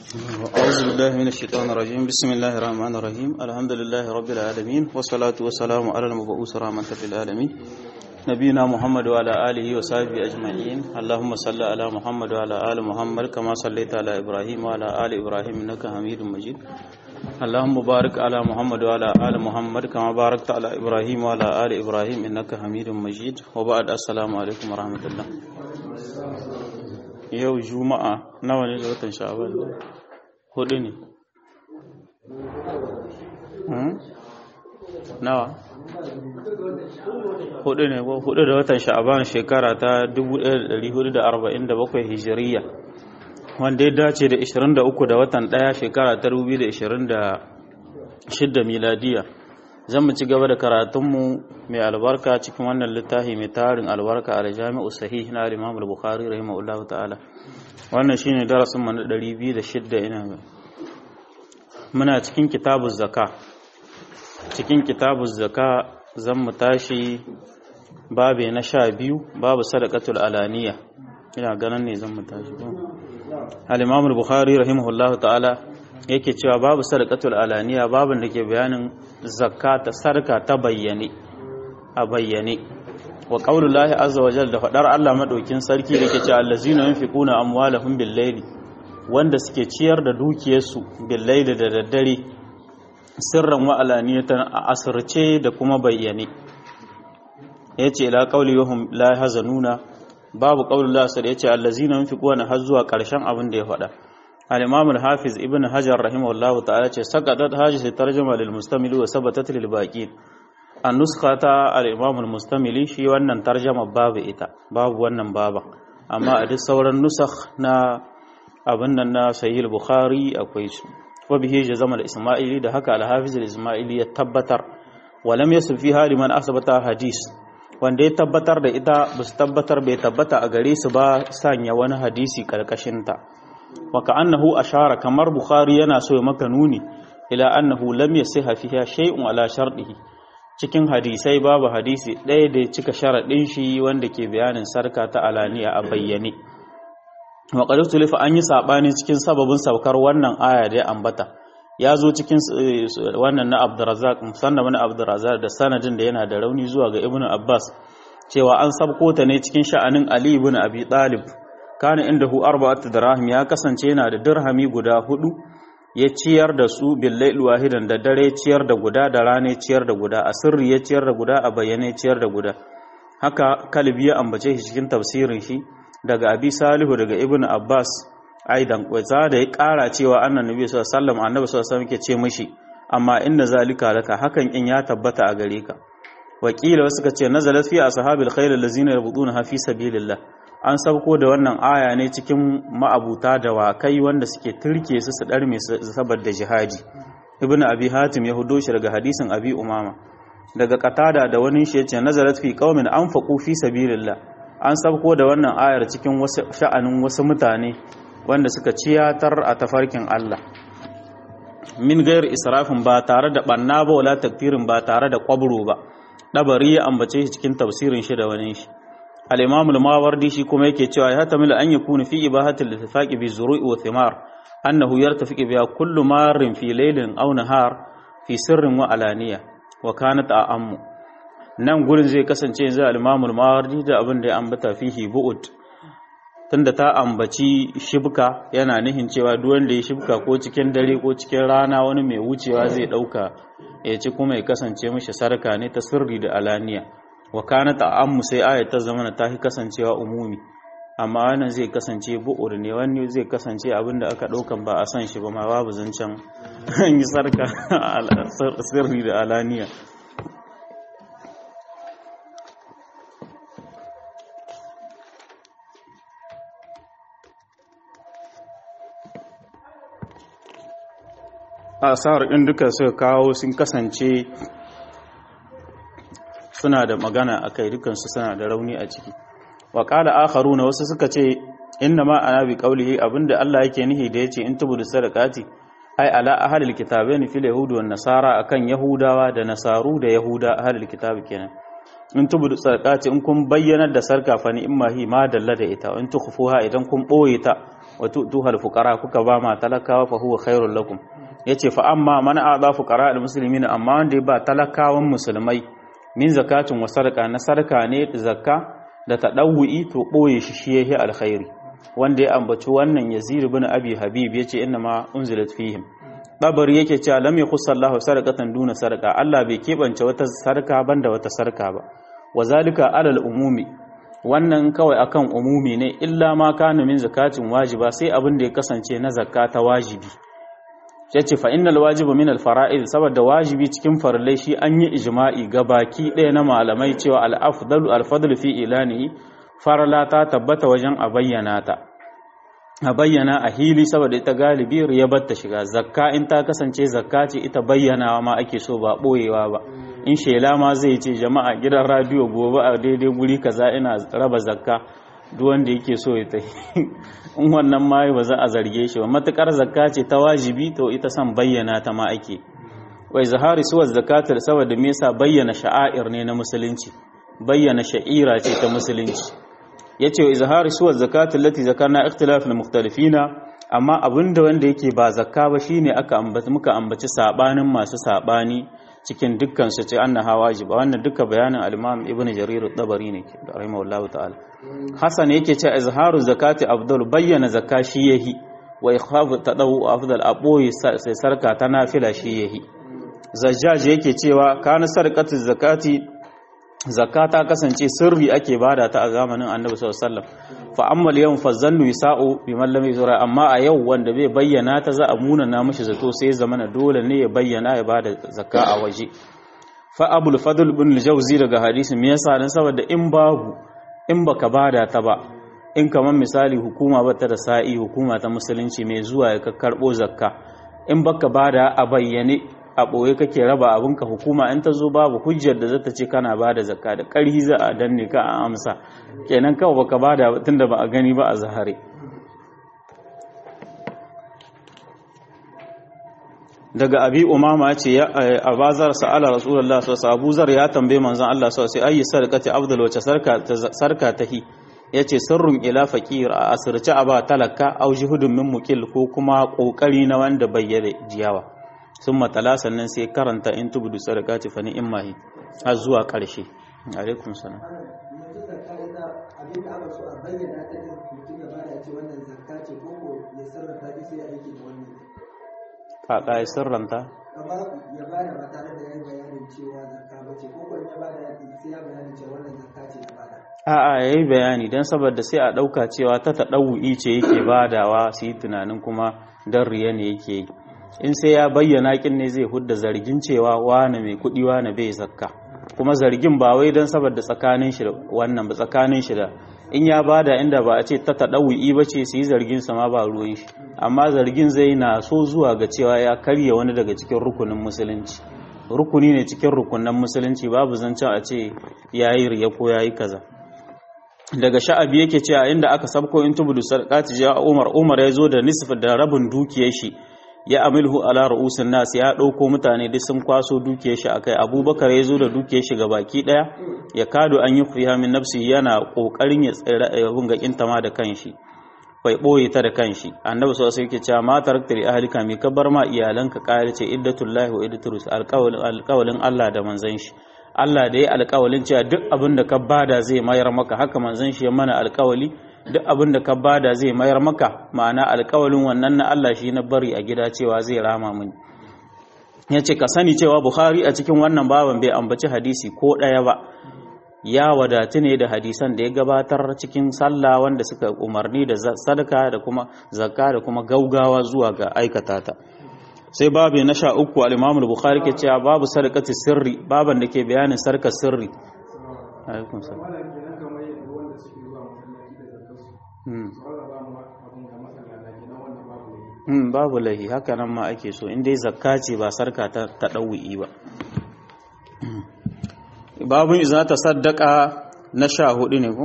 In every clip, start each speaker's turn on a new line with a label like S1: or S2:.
S1: أعوذ بالله من الشيطان الرجيم بسم الله الرحمن الرحيم الحمد لله رب العالمين والصلاة والسلام على المبعوث رحمة للعالمين نبينا محمد وعلى آله وصحبه أجمعين اللهم صل على محمد وعلى آل محمد كما صليت على إبراهيم وعلى آل إبراهيم إنك حميد مجيد اللهم بارك على محمد وعلى آل محمد كما باركت على إبراهيم وعلى آل إبراهيم إنك حميد مجيد وبعد السلام عليكم ورحمة الله yau juma'a nawa ne da watan sha'aban hudu ne nawa hudu ne ko hudu da watan sha'aban shekara ta 1447 hijiriya wanda ya dace da 23 da watan daya shekara ta 2026 miladiya zan mu ci gaba da karatunmu mai albarka cikin wannan littafi mai tarin albarka a jami'u sahih na imam al-bukhari rahimahullahu ta'ala wannan shine darasin mu na 206 ina ga muna cikin kitabuz zaka cikin kitabuz zaka zan mu tashi babe na 12 babu sadaqatul alaniya ina ganin ne zan mu tashi al-imam al-bukhari rahimahullahu ta'ala yake cewa babu sadaqatul alaniya babin da ke bayanin zakka ta sarka ta bayyane a bayyane wa qaulullahi azza wa jalla da fadar Allah madaukin sarki da ke cewa allazina yunfiquna amwalahum bil layli wanda suke ciyar da dukiyarsu bil layli da daddare sirran wa alaniyatan a asirce da kuma bayyane yace ila qauli wahum la hazanuna babu qaulullahi sai yace allazina yunfiquna har zuwa karshen abin da ya faɗa الإمام الحافظ ابن حجر رحمه الله تعالى سقطت هذه الترجمة للمستمل وثبتت للباقين النسخة الإمام المستمل شي wannan tarjama babu ita babu wannan baba amma a duk sauran nusakh na abin nan na sahih bukhari akwai su wa bihi jazama al-isma'ili da haka al-hafiz al-isma'ili ya tabbatar wa lam yasb fiha liman asbata hadis wanda ya tabbatar da ita ba su tabbatar bai tabbata a gare su ba sanya wani hadisi karkashin ta wa ka'annahu ashara kamar bukhari yana so ya maka nuni ila annahu lam yasiha fiha shay'un ala shartihi cikin hadisai babu hadisi ɗaya da ya cika sharadin shi wanda ke bayanin sarka ta alaniya a bayyane wa qad tulifa an yi sabani cikin sababin saukar wannan aya da ya ambata ya zo cikin wannan na Abdurrazzaq musanna wani Abdurrazzaq da sanadin da yana da rauni zuwa ga Ibn Abbas cewa an sabko ta ne cikin sha'anin Ali ibn Abi Talib kana inda hu arba'atu dirham ya kasance yana da dirhami guda hudu ya ciyar da su billail wahidan da dare ciyar da guda da rane ciyar da guda a sirri ya ciyar da guda a bayyane ciyar da guda haka kalbi ya ambace shi cikin tafsirin shi daga abi salihu daga ibnu abbas aidan kwaza da ya kara cewa annan nabi sallallahu alaihi wasallam annabi sallallahu alaihi wasallam yake ce mishi amma inna zalika laka hakan in ya tabbata a gare ka wakila wasu ka ce nazalat fi ashabil khayl allazina yabuduna fi sabilillah an sauko da wannan aya ne cikin ma'abuta da wakai wanda suke turke su su ɗarme saboda jihadi ibnu abi hatim ya hudo shi daga hadisin abi umama daga qatada da wani shi yace nazarat fi qaumin anfaqu fi sabilillah an sauko da wannan ayar cikin wasu sha'anin wasu mutane wanda suka ciyatar a tafarkin Allah min gair israfin ba tare da banna ba wala takfirin ba tare da kwabro ba dabari ya ambace shi cikin tafsirin shi da wani shi al-imam al-mawardi shi kuma yake cewa ya tamila an yakunu fi ibahati al-ittifaqi bi zuru'i wa thimar annahu yartafiqu biha kullu marrin fi laylin aw nahar fi sirrin wa alaniya wa kanat a'ammu nan gurin zai kasance yanzu al-imam al-mawardi da abin da ya ambata fihi bu'ud tunda ta ambaci shibka yana nihin cewa duk wanda ya shibka ko cikin dare ko cikin rana wani mai wucewa zai dauka ya ci kuma ya kasance mishi sarka ne ta sirri da alaniya wa kana ta'ammu sai ayat ta zama ta kasancewa umumi amma wannan zai kasance bu'ur ne wani zai kasance abinda aka daukan ba a san shi ba ma babu zancen an yi sarka sirri da alaniya asar ɗin duka suka kawo sun kasance suna da magana a kai dukansu suna da rauni a ciki wa ƙala akharu na wasu suka ce inna ma ana bi qaulihi abinda Allah yake nihi da yace in tubudu sadaqati ai ala ahlil kitabaini fil yahudi wan nasara akan yahudawa da nasaru da yahuda ahlil kitabi kenan in tubudu sadaqati in kun bayyana da sarka fa ni imma hi ma dalla da ita in tukhfuha idan kun boye ta wa tu'tuhal fuqara kuka ba ma talakawa fa huwa khairul lakum yace fa amma man a'da fuqara al muslimin amma wanda ya ba talakawan musulmai min zakatin wa sarqa na sarka ne zakka da tadawwi to boye shi shi yahi alkhairi wanda ya ambaci wannan Yazid ibn Abi Habib yace inna ma unzilat fihim babari yake cewa lam yakhussa Allah sarqatan duna sarqa Allah bai kebance wata sarka banda wata sarka ba wazalika alal umumi wannan kawai akan umumi ne illa ma kana min zakatin wajiba sai abin da ya kasance na zakka ta wajibi yace fa innal wajiba min al fara'id saboda wajibi cikin farillai shi an yi ijma'i ga baki ɗaya na malamai cewa al afdalu al fadlu fi ilanihi farala ta tabbata wajen a bayyana ta a bayyana a hili saboda ita galibi riyabar ta shiga zakka in ta kasance zakka ce ita bayyanawa ma ake so ba boyewa ba in shela ma zai ce jama'a gidan radio gobe a daidai guri kaza ina raba zakka duk wanda yake so ya ta in wannan ma ba za a zarge shi ba matukar zakka ce ta wajibi to ita san bayyana ta ma ake wai zahari suwa zakatar saboda me yasa bayyana sha'air ne na musulunci bayyana sha'ira ce ta musulunci yace wa izhari suwa zakatul lati zakarna ikhtilafun mukhtalifina amma abinda wanda yake ba zakka ba shine aka ambaci muka ambaci sabanin masu sabani cikin dukkan su ce annaha wajiba wannan duka bayanin al-Imam Ibn Jarir at-Tabari ne rahimahullahu ta'ala Hasan yake cewa izharu zakati afdal bayyana zakka shi yahi wa ikhafu tadawu afdal aboyi sai sarka ta nafila shi yahi Zajjaj yake cewa kana sarqatu zakati zakka ta kasance sirri ake bada ta a zamanin annabi sallallahu alaihi wasallam fa amma yawm fa zannu yasa'u bi man lam yuzra amma a yau wanda bai bayyana ta za a muna na mishi zato sai zamana dole ne ya bayyana ya bada zakka a waje fa abul fadl ibn al-jawzi daga hadisi me yasa dan saboda in babu in baka bada ta ba in kaman misali hukuma bata da sa'i hukuma ta musulunci mai zuwa ya karbo zakka in baka bada a bayyane a ɓoye kake raba abinka hukuma in ta zo babu hujjar da zata ce kana ba da zakka da ƙarhi za a danne ka a amsa kenan kawai baka ba da tunda ba a gani ba a zahare daga abi umama ce ya abazar sa'ala rasulullah sallallahu alaihi abu zar ya tambaye manzon Allah sallallahu alaihi ayi sarqati afdal wace sarka sarka tahi yace sirrun ila faqir a asirce aba talaka au juhudun min muqil ko kuma kokari na wanda bayyana jiyawa sun matala sannan sai karanta in tubudu sadaqati fa ni'mahi har zuwa ƙarshe alaikum salam kaka ya sirranta
S2: ya bada ba tare da yayin bayanin cewa zakka bace ko ko ya bada sai ya bayanin cewa wannan zakka ce ya bada
S1: a'a yayi bayani dan saboda sai a dauka cewa ta tadawu'i ce yake badawa su yi tunanin kuma dan riya ne yake yi in sai ya bayyana kin ne zai hudda zargin cewa wane mai kudi wane bai zakka kuma zargin ba wai don saboda tsakanin shi da wannan ba tsakanin shi da in ya bada inda ba a ce ta tadawi ba ce su yi zargin sa ma ba ruwan shi amma zargin zai na so zuwa ga cewa ya karya wani daga cikin rukunin musulunci rukuni ne cikin rukunin musulunci babu zancen a ce yayi riya ko yayi kaza daga sha'abi yake cewa inda aka sabko in tubudu sadaqati ja Umar Umar ya zo da nisf da rabin dukiyar shi ya amilhu ala ru'usin nas ya dauko mutane duk sun kwaso dukiyar shi akai abubakar ya zo da dukiyar shi baki daya ya kado an yi fiha min nafsi yana kokarin ya tsira abun ga kintama da kanshi bai boye ta da kanshi annabi sallallahu alaihi yake cewa ma tarakta li ahlika mi kabar ma iyalanka kare ce iddatullahi wa iddatur alqawlin alqawlin Allah da manzon shi Allah da ya alƙawalin cewa duk abin da ka bada zai mayar maka haka manzon shi ya mana alƙawali duk abin da ka bada zai mayar maka ma'ana alkawalin wannan na Allah shi na bari a gida cewa zai rama mini ya ce ka sani cewa Bukhari a cikin wannan baban bai ambaci hadisi ko ɗaya ba ya wadatu ne da hadisan da ya gabatar cikin sallah wanda suka umarni da sadaka da kuma zakka da kuma gaugawa zuwa ga aikata ta sai babu na sha uku al-Imam Bukhari ke cewa babu sadaqati sirri baban da ke bayanin sarkar sirri alaikum salam Hmm, babu lahi haka nan ma ake so in dai zakka ce ba sarka ta ɗau'i ba babun iza ta saddaka na sha hudu ne ko?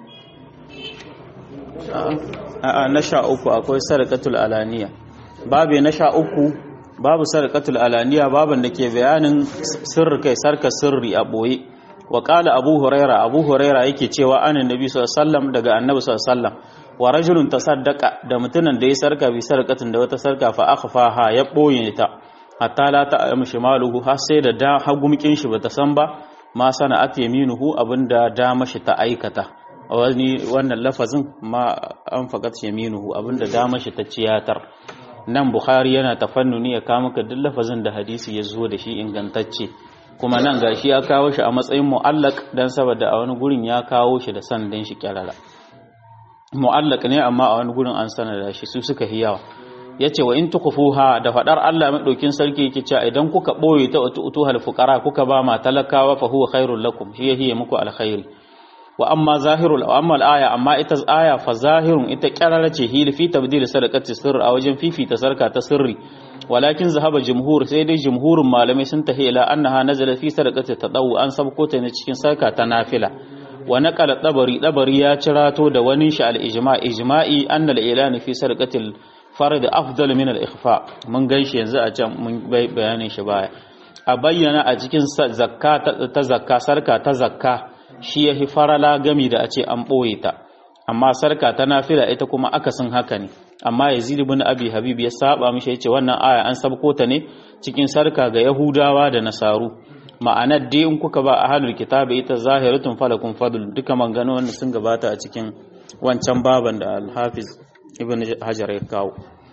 S1: a na sha uku akwai sarkatul alaniya babu na sha uku babu sarkatul alaniya babin da ke bayanin sirri kai sarka sirri a ɓoye wa ƙala abu huraira abu huraira yake cewa anin nabi sallallahu daga annabi sallallahu wa rajulun tasaddaqa da mutumin da ya sarka bi sarkatin da wata sarka fa akhfaha ya boye ta hatta la ta'lamu shimaluhu har sai da da hagumkin shi bata san ba ma sana'at yaminuhu abinda dama shi ta aikata wani wannan lafazin ma an fakat yaminuhu abinda dama shi ta ciyatar nan bukhari yana tafannuni ya kawo maka duk lafazin da hadisi ya zo da shi ingantacce kuma nan gashi ya kawo shi a matsayin mu'allaq dan saboda a wani gurin ya kawo shi da sanadin shi kyarara mu'allaq ne amma a wani gurin an sanada shi su suka hiyawa yace wa in tukhfuha da fadar Allah madaukin sarki yake cewa idan kuka boye ta utuhal fuqara kuka ba ma talakawa fa huwa khairul lakum shi yahiye muku alkhairi wa amma zahirul wa amma al-aya amma ita aya fa zahirun ita kyarara ce hil fi tabdil sadaqati sirr a wajen fifita sarka ta sirri walakin zahaba jumhur sai dai jumhurin malamai sun tahi ila annaha nazala fi sadaqati tadawu an sabko ta ne cikin sarka ta nafila wa naqala dabari dabari ya cirato da wani shi al-ijma' ijma'i anna al-ilan fi sadaqatil fard afdal min al-ikhfa mun ganshi yanzu a can mun bayanin shi baya a bayyana a cikin zakka ta zakka sarka ta zakka shi yahi farala gami da a ce an boye ta amma sarka ta nafila ita kuma akasin haka ne amma yazid ibn abi habib ya saba mishi yace wannan aya an sabko ta ne cikin sarka ga yahudawa da nasaru ma'anar dai in kuka ba ahlul kitabi ita zahiratun falakun fadl duka mangano wanda sun gabata a cikin wancan baban da al-hafiz ibn hajar ya kawo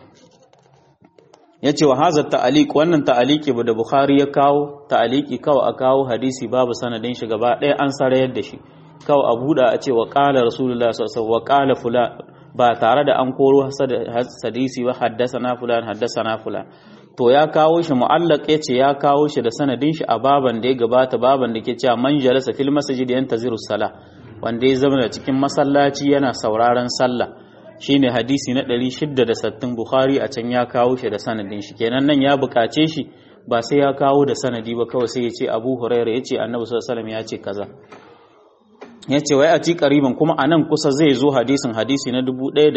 S1: yace wa hadha ta'liq wannan ta'liqi da bukhari ya kawo ta'liqi kawai a kawo hadisi babu sanadin shi gaba ɗaya an sarayar da shi kawai a buɗa a ce wa qala rasulullah sallallahu alaihi wasallam wa qala fulan ba tare da an koro hadisi ba haddasana fulan haddasana fulan to ya kawo shi mu'allaq yace ya kawo shi da sanadin shi a baban da ya gabata baban da ke cewa man jalasa fil masjid yantaziru sala wanda ya zama cikin masallaci yana sauraron sallah shine hadisi na 660 bukhari a can ya kawo shi da sanadin shi kenan nan ya bukace shi ba sai ya kawo da sanadi ba kawai sai ya ce abu huraira ya ce annabi sallallahu alaihi wasallam ya ce kaza ya ce wai a ci ƙariban kuma a nan kusa zai zo hadisin hadisi na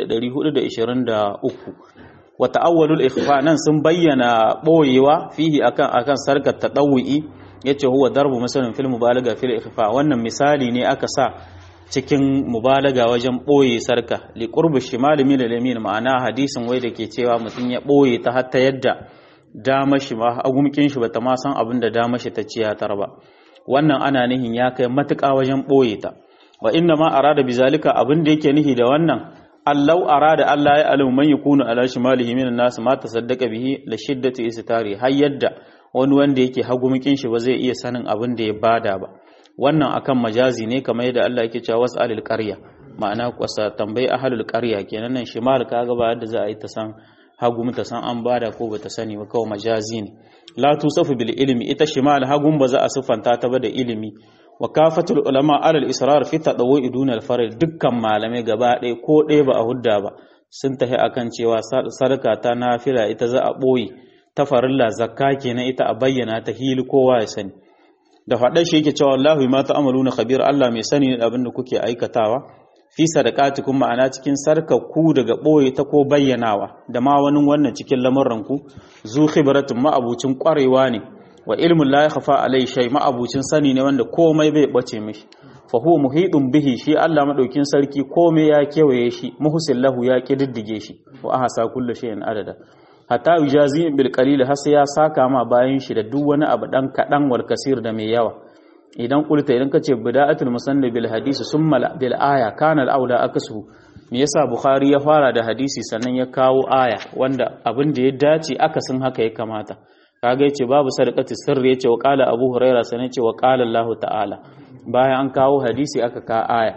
S1: 1423 wata awwalul ikhfa nan sun bayyana ɓoyewa fihi akan akan sarkar tadawwi yace huwa darbu misalin fil mubalaga fil ikhfa wannan misali ne aka sa cikin mubalaga wajen ɓoye sarka li qurbi shimali min al ma'ana hadisin wai da ke cewa mutum ya ɓoye ta hatta yadda dama shi ma agumkin shi bata ma san abin da dama shi ta ciyatar ba wannan ana nihin ya kai matuƙa wajen ɓoye ta wa inna ma arada bizalika abin da yake nihi da wannan allau arada Allah ya alamu man yakunu ala shimalihi minan nas ma tasaddaqa bihi la shiddati istitari har yadda wani wanda yake hagumukin shi ba zai iya sanin abin da ya bada ba wannan akan majazi ne kamar yadda Allah yake cewa was'alil qarya ma'ana kwasa tambayi ahlul qarya kenan nan shimal kaga ba yadda za a yi ta san hagu ta san an bada ko bata sani ba kawai majazi ne la tusafu bil ilmi ita shimal hagun ba za a siffanta ta ba da ilimi wa kafatul ulama alal israr fi tadawwi dun al faril dukkan malamai gaba ɗaya ko ɗaya ba a hudda ba sun tafi akan cewa sarka ta nafila ita za a ɓoye ta farilla zakka kenan ita a bayyana ta hili kowa ya sani da faɗar shi yake cewa Allahu ma ta'amaluna khabir Allah mai sani ne abin da kuke aikatawa fi sadaqatikum ma'ana cikin ku daga ɓoye ta ko bayyanawa da ma wani wannan cikin lamurran ku zu khibratun ma'abucin ƙwarewa ne wa ilmun la yakhfa alai shay ma'abucin sani ne wanda komai bai bace mishi fa huwa muhidun bihi shi Allah madaukin sarki komai ya kewaye shi muhsin lahu ya kididdige shi wa ahsa kullu shay'in adada hatta yujazi bil qalil har sai ya saka ma bayan shi da duk wani abu dan kadan wal kasir da mai yawa idan kulta idan kace bida'atul musannif bil hadisi summa bil aya kana al aula aksu me yasa bukhari ya fara da hadisi sannan ya kawo aya wanda abin da ya dace akasin haka ya kamata kaga yace babu sadaqati sirri yace wa qala abu huraira sannan yace wa qala allah ta'ala bayan an kawo hadisi aka ka aya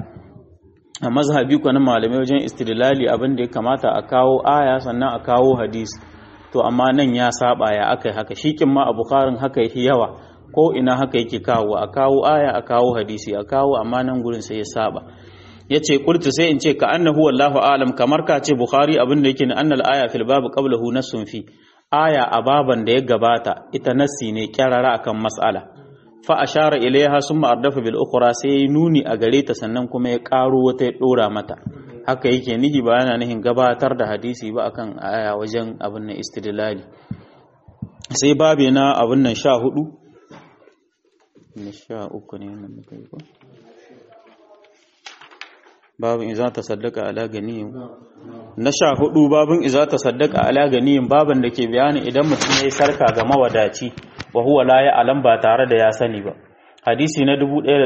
S1: a mazhabi ko na malamai wajen istidlali abin da ya kamata a kawo aya sannan a kawo hadisi to amma nan ya saba ya akai haka shikin ma a bukharin haka yake yawa ko ina haka yake kawo a kawo aya a kawo hadisi a kawo amma nan gurin sai ya saba yace qultu sai in ce ka annahu wallahu alam kamar ka ce bukhari abin da yake ne annal aya fil bab qablahu nasun fi aya a baban da ya gabata ita nassi ne kyarara akan mas'ala fa ashara ilaiha summa ardafa bil ukhra sai nuni a gare ta sannan kuma ya karo wata ya dora mata haka yake nihi ba yana nihin gabatar da hadisi ba akan aya wajen abin nan istidlali sai babe na abin nan sha hudu na sha uku ne nan muka yi ko babin iza ta saddaka ala ganiyin na sha hudu babin iza ta saddaka ala ganiyin babin da ke bayani idan mutum ya yi sarka ga mawadaci wa huwa la ya alam ba tare da ya sani ba hadisi na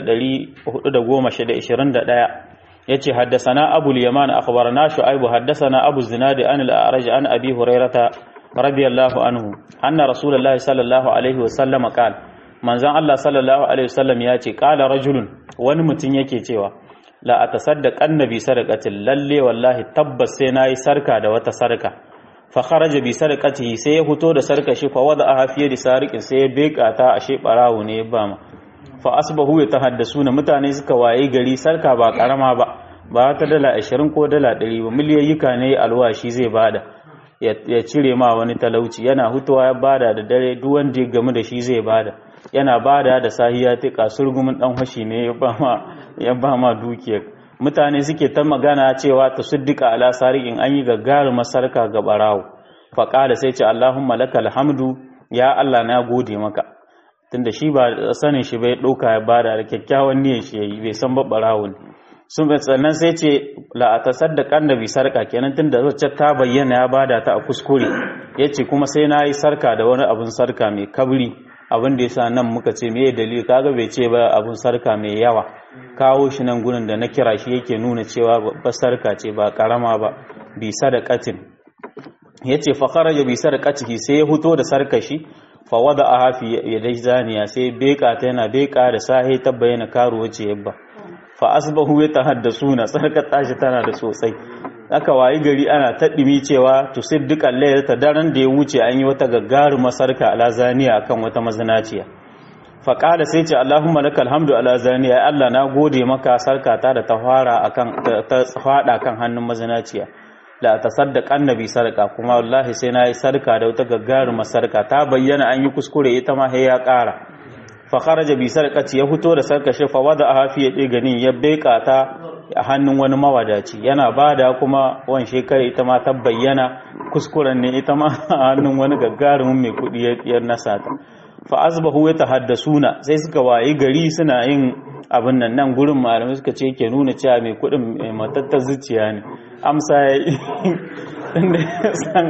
S1: 1421 yace haddasana abu al-yaman akhbarana shu'aib haddasana abu zinadi an al-a'raj an abi hurairata radiyallahu anhu anna rasulullahi sallallahu alaihi wa sallam qala manzon Allah sallallahu alaihi wasallam ya ce qala rajulun wani mutum yake cewa la atasaddaqan nabi sadaqatin lalle wallahi tabbas sai nayi sarka da wata sarka fa kharaja bi sadaqatihi sai ya fito da sarka shi fa wada a fiye da sariqin sai ya beka ta ashe barawo ne ba ma fa asbahu yatahaddasuna mutane suka waye gari sarka ba karama ba ba ta dala 20 ko dala 100 ba miliyayyuka ne alwashi zai bada ya cire ma wani talauci yana hutuwa ya bada da dare duk wanda ya gamu da shi zai bada yana bada da sahiya ta kasurgumin dan hashi ne ya ba ma dukiyar mutane suke ta magana cewa ta suddika ala sariqin an yi gaggarin masarka ga barawo fa qala sai ce allahumma lakal hamdu ya allah na gode maka tunda shi ba sanin shi bai dauka ya bada da kyakkyawan niyyar shi yayi bai san ba barawo ne sun bai sannan sai ce la atasaddaqan da bi sarka kenan tunda zacce ta bayyana ya bada ta a kuskure yace kuma sai na yi sarka da wani abun sarka mai kabri abin da yasa nan muka ce me dalili kaga bai ce ba abun sarka mai yawa kawo shi nan gurin da na kira shi yake nuna cewa babbar sarka ce ba karama ba bi sadaqatin yace fa kharaja bi sadaqatihi sai ya fito da sarka shi fa wada'aha fi yadai zaniya sai beka ta yana beka da sahi ta bayyana karuwa ce yabba fa asbahu yatahaddasuna sarkar tashi tana da sosai aka wayi gari ana taɗimi cewa tusiddiqal laylata daren da ya wuce an yi wata gaggarumar sarka ala zaniya akan wata mazinaciya fa qala sai ce Allahumma lakal hamdu ala zaniya Allah na gode maka sarka ta da ta fara akan ta fada kan hannun mazinaciya la tasaddaq annabi sarka kuma wallahi sai nayi sarka da wata gaggarumar sarka ta bayyana an yi kuskure ita ma sai ya ƙara fa kharaja bi sarqati ya fito da sarka shi fa wada hafi ya gani ya beka ta a hannun wani mawadaci yana bada kuma wan shekara ita ma ta bayyana kuskuren ne ita ma a hannun wani gaggarumin mai kudi ya nasa ta fa azbahu ya tahaddasuna sai suka wayi gari suna yin abin nan nan gurin malamai suka ce ke nuna cewa mai kudin mai matattar zuciya ne amsa ya yi inda ya san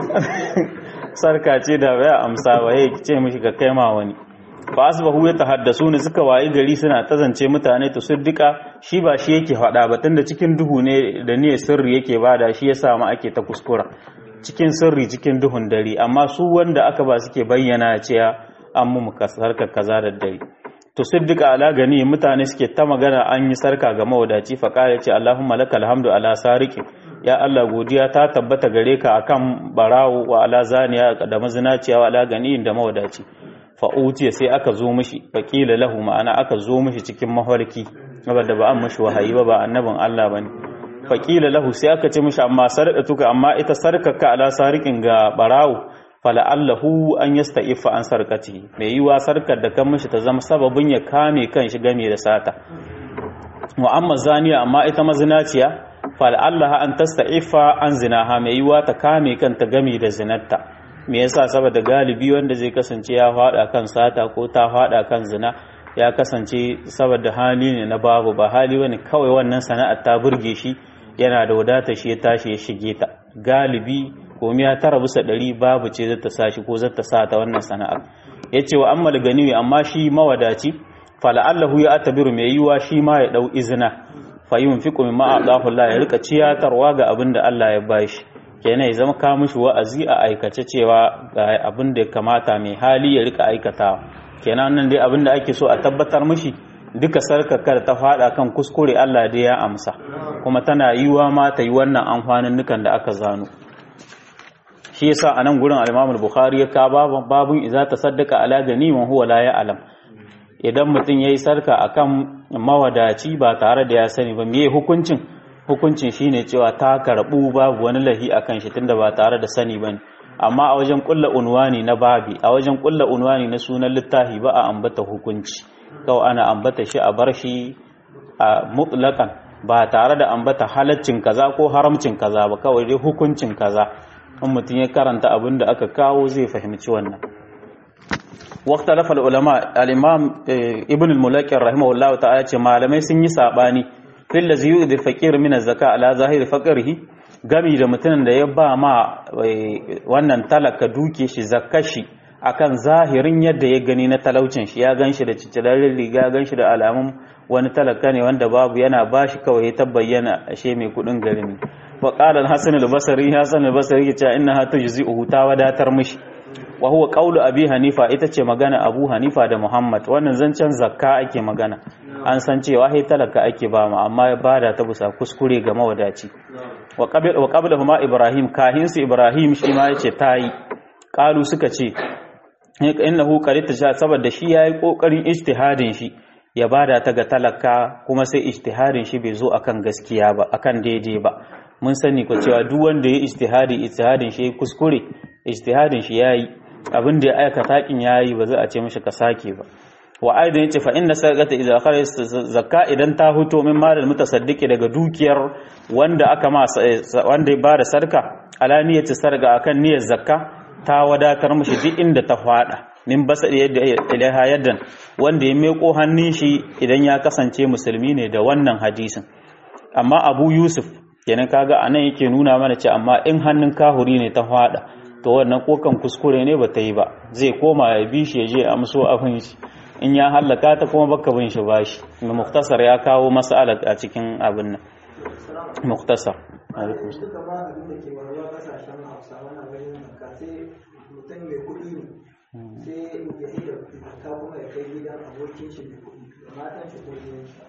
S1: sarka ce da baya amsa ba ya ce mishi ka kai ma wani fa asbahu yatahaddasu ne suka wayi gari suna tazance mutane to siddika shi ba shi yake faɗa ba tunda cikin duhu ne da ne sirri yake bada shi yasa ma ake ta kuskura cikin sirri cikin duhun dare amma su wanda aka ba suke bayyana cewa an mu sarka kaza da dare to siddika ala gani mutane suke ta magana an yi sarka ga mawadaci fa kaya ce Allahumma lakal hamdu ala sariki ya Allah godiya ta tabbata gare ka akan barawo wa ala zaniya da mazinaciya wa ala gani da mawadaci fa'utiya sai aka zo mishi faƙila lahu ma'ana aka zo mishi cikin mafarki da ba an mishi wahayi ba ba annabin Allah ba ne faƙila lahu sai aka ce mishi amma tuka amma ita sarkaka ala sarikin ga barawo fala'allahu an yasta ifa an sarkaci mai yiwa sarkar da kan mishi ta zama sababin ya kame kan shi game da sata mu'amma zaniya amma ita mazinaciya fala'allaha an tasta ifa an zinaha mai yiwa ta kame kanta game da zinarta me yasa saboda galibi wanda zai kasance ya fada kan sata ko ta fada kan zina ya kasance saboda hali ne na babu ba hali wani kawai wannan sana'ar ta burge shi yana da wadata shi ya tashi ya shige ta galibi komai ya tara bisa ɗari babu ce zata sa shi ko zata sa ta wannan sana'ar ya ce wa ammal ganiwi amma shi mawadaci fala'allahu ya atabiru mai yiwa shi ma ya ɗau izina fa yunfiqu mimma a'tahu Allah ya rika ciyatarwa ga abin da Allah ya bashi kenan ya zama ka mishi wa'azi a aikace cewa ga abin da ya kamata mai hali ya rika aikatawa kenan nan dai abin da ake so a tabbatar mishi duka sarkakar ta fada kan kuskure Allah dai ya amsa kuma tana yiwa ma ta yi wannan amfanin nukan da aka zano shi yasa a nan gurin al-Imam al-Bukhari ya ka babun idza tasaddaqa ala ganiman huwa la ya'lam idan mutum yayi sarka akan mawadaci ba tare da ya sani ba me hukuncin hukuncin shine cewa ta karbu babu wani lahi akan shi tunda ba tare da sani bane amma a wajen kulla unwani na babi a wajen kulla unwani na sunan littafi ba a ambata hukunci kawai ana ambata shi a bar shi a mutlaqan ba tare da ambata halaccin kaza ko haramcin kaza ba kawai dai hukuncin kaza in mutum ya karanta abin da aka kawo zai fahimci wannan واختلف العلماء الامام ابن الملقن رحمه الله تعالى ce malamai sun yi sabani fil ladzi yu'dhi faqir min az-zaka ala zahiri faqrihi gami da mutumin da ya ba ma wannan talaka duke shi zakashi akan zahirin yadda ya gani na talaucin shi ya ganshi da ciccilarin riga ya ganshi da alamun wani talaka ne wanda babu yana bashi kawai ya tabbayyana ashe mai kudin gari ne wa qala al-hasan al-basri hasan al-basri ya ce innaha tujzi'uhu ta wadatar mishi wa huwa qawlu abi hanifa ita ce magana abu hanifa da muhammad wannan zancen zakka ake magana an san cewa hai talaka ake ba mu amma ya bada ta bisa kuskure ga mawadaci wa qabla wa qabla huma ibrahim kahin su ibrahim shi ma yace tayi qalu suka ce innahu qarita sha saboda shi yayi kokarin ijtihadin shi ya bada ta ga talaka kuma sai ijtihadin shi bai zo akan gaskiya ba akan daidai ba mun sani ko cewa duk wanda ya ijtihadi ijtihadin shi kuskure ijtihadin shi yayi abin da ya aikata kin yayi ba za a ce mishi ka sake ba wa aidan yace fa inna sadaqata idza kharaj zakka idan ta huto min malal mutasaddiqi daga dukiyar wanda aka ma wanda ya bada sarka ala niyyati sarga akan niyyar zakka ta wadatar mishi duk inda ta fada min basa yadda ilaha yaddan wanda ya meko hannun shi idan ya kasance musulmi ne da wannan hadisin amma abu yusuf kenan kaga anan yake nuna mana ce amma in hannun kahuri ne ta fada to wannan kokan kuskure ne bata yi ba zai koma ya bi shi ya je amso abin shi in ya hallaka ta kuma baka bin shi bashi mai muktasar ya kawo mas'ala a cikin abin nan muktasar
S2: duka ma abin da ke waruwa kasashen hausa wannan wajen zakka sai mutum mai kuɗi ne sai ya yi da zakka kuma ya kai gidan abokin shi mai kuɗi matan shi ko gidan shi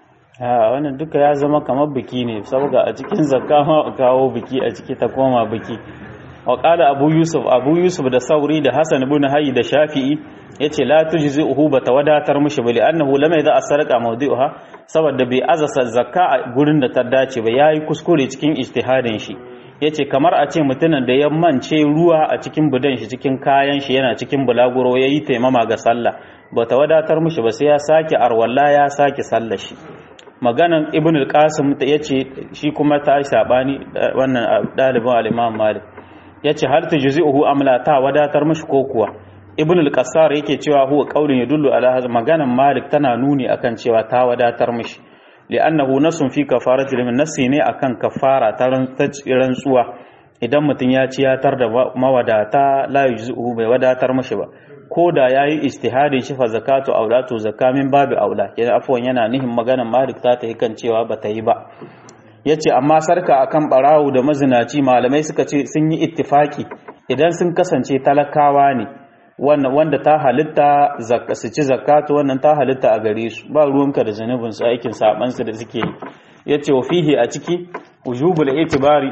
S1: a wannan duka ya zama kamar biki ne saboda a cikin zakka ma kawo biki a ciki ta koma biki wa qala abu yusuf abu yusuf da sauri da hasan ibn hayy da shafi'i yace la tujzi'uhu ba tawadatar mishi bali annahu lam yadha as-sarqa mawdi'uha saboda bai azasa zakka a gurin da ta dace ba yayi kuskure cikin ijtihadin shi yace kamar a ce mutumin da ya mance ruwa a cikin budan shi cikin kayan shi yana cikin bulaguro yayi taimama ga sallah ba tawadatar mishi ba sai ya sake arwalla ya sake sallar shi maganan ibn al-qasim yace shi kuma ta sabani wannan dalibin al-imam malik yace hal tujzi'uhu amla ta wadatar mishi ko kuwa ibn al-qassar yake cewa huwa qaulun yadullu ala hadha maganan malik tana nuni akan cewa ta wadatar mishi li'annahu nasun fi kafarati limin nasi ne akan kafara ta rantsuwa idan mutum ya ci ya tar da mawadata la yujzi'uhu bai wadatar mishi ba ko da yayi ijtihadin shi fa zakatu aulatu zakamin babu aula yana afwan yana nihin maganan malik ta ta kan cewa bata yi ba yace amma sarka akan barawo da mazinaci malamai suka ce sun yi ittifaki idan sun kasance talakawa ne wanda ta halitta su ci zakatu wannan ta halitta a gare su ba ruwanka da zanubin su aikin saban su da suke yi yace wa fihi a ciki wujubul itibari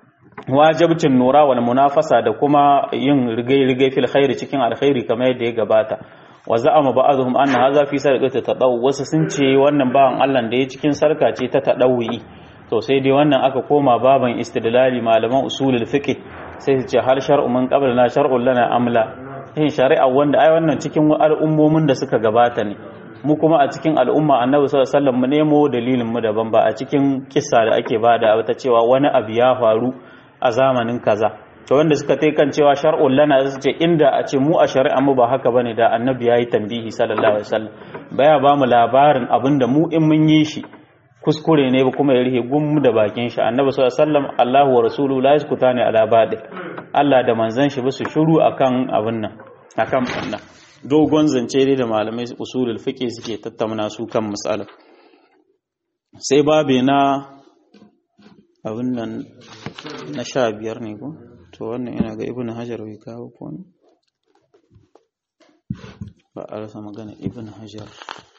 S1: wajibcin nura wal munafasa da kuma yin rigai-rigai fil khairi cikin alkhairi kamar yadda ya gabata wa za'ama ba'dhum anna hadha fi sarqati tadaw wasu sun ce wannan bawan Allah da ya cikin sarka ce ta tadawwi to sai dai wannan aka koma baban istidlali malaman usulul fiqh sai su ce har shar'u min qablana shar'un lana amla yin shari'a wanda ai wannan cikin al'ummomin da suka gabata ne mu kuma a cikin al'umma annabi sallallahu alaihi wasallam mu nemo dalilin mu daban ba a cikin kissa da ake bada ta cewa wani abu ya faru a zamanin kaza to wanda suka tai kan cewa shar'un lana su ce inda a ce mu a shari'a mu ba haka bane da annabi yayi tambihi sallallahu alaihi wasallam baya ba mu labarin abinda mu in mun yi shi kuskure ne ba kuma ya rihe gum da bakin shi annabi sallallahu alaihi wasallam Allahu wa rasuluhu la yaskutani ala badi Allah da manzon shi ba su shiru akan abin nan akan wannan dogon zance dai da malamai usulul fiqh suke tattauna su kan mas'ala sai babe na abin nan na sha biyar ne ko to wannan ina ga ibnu hajar bai kawo ko ne ba a rasa magana ibnu hajar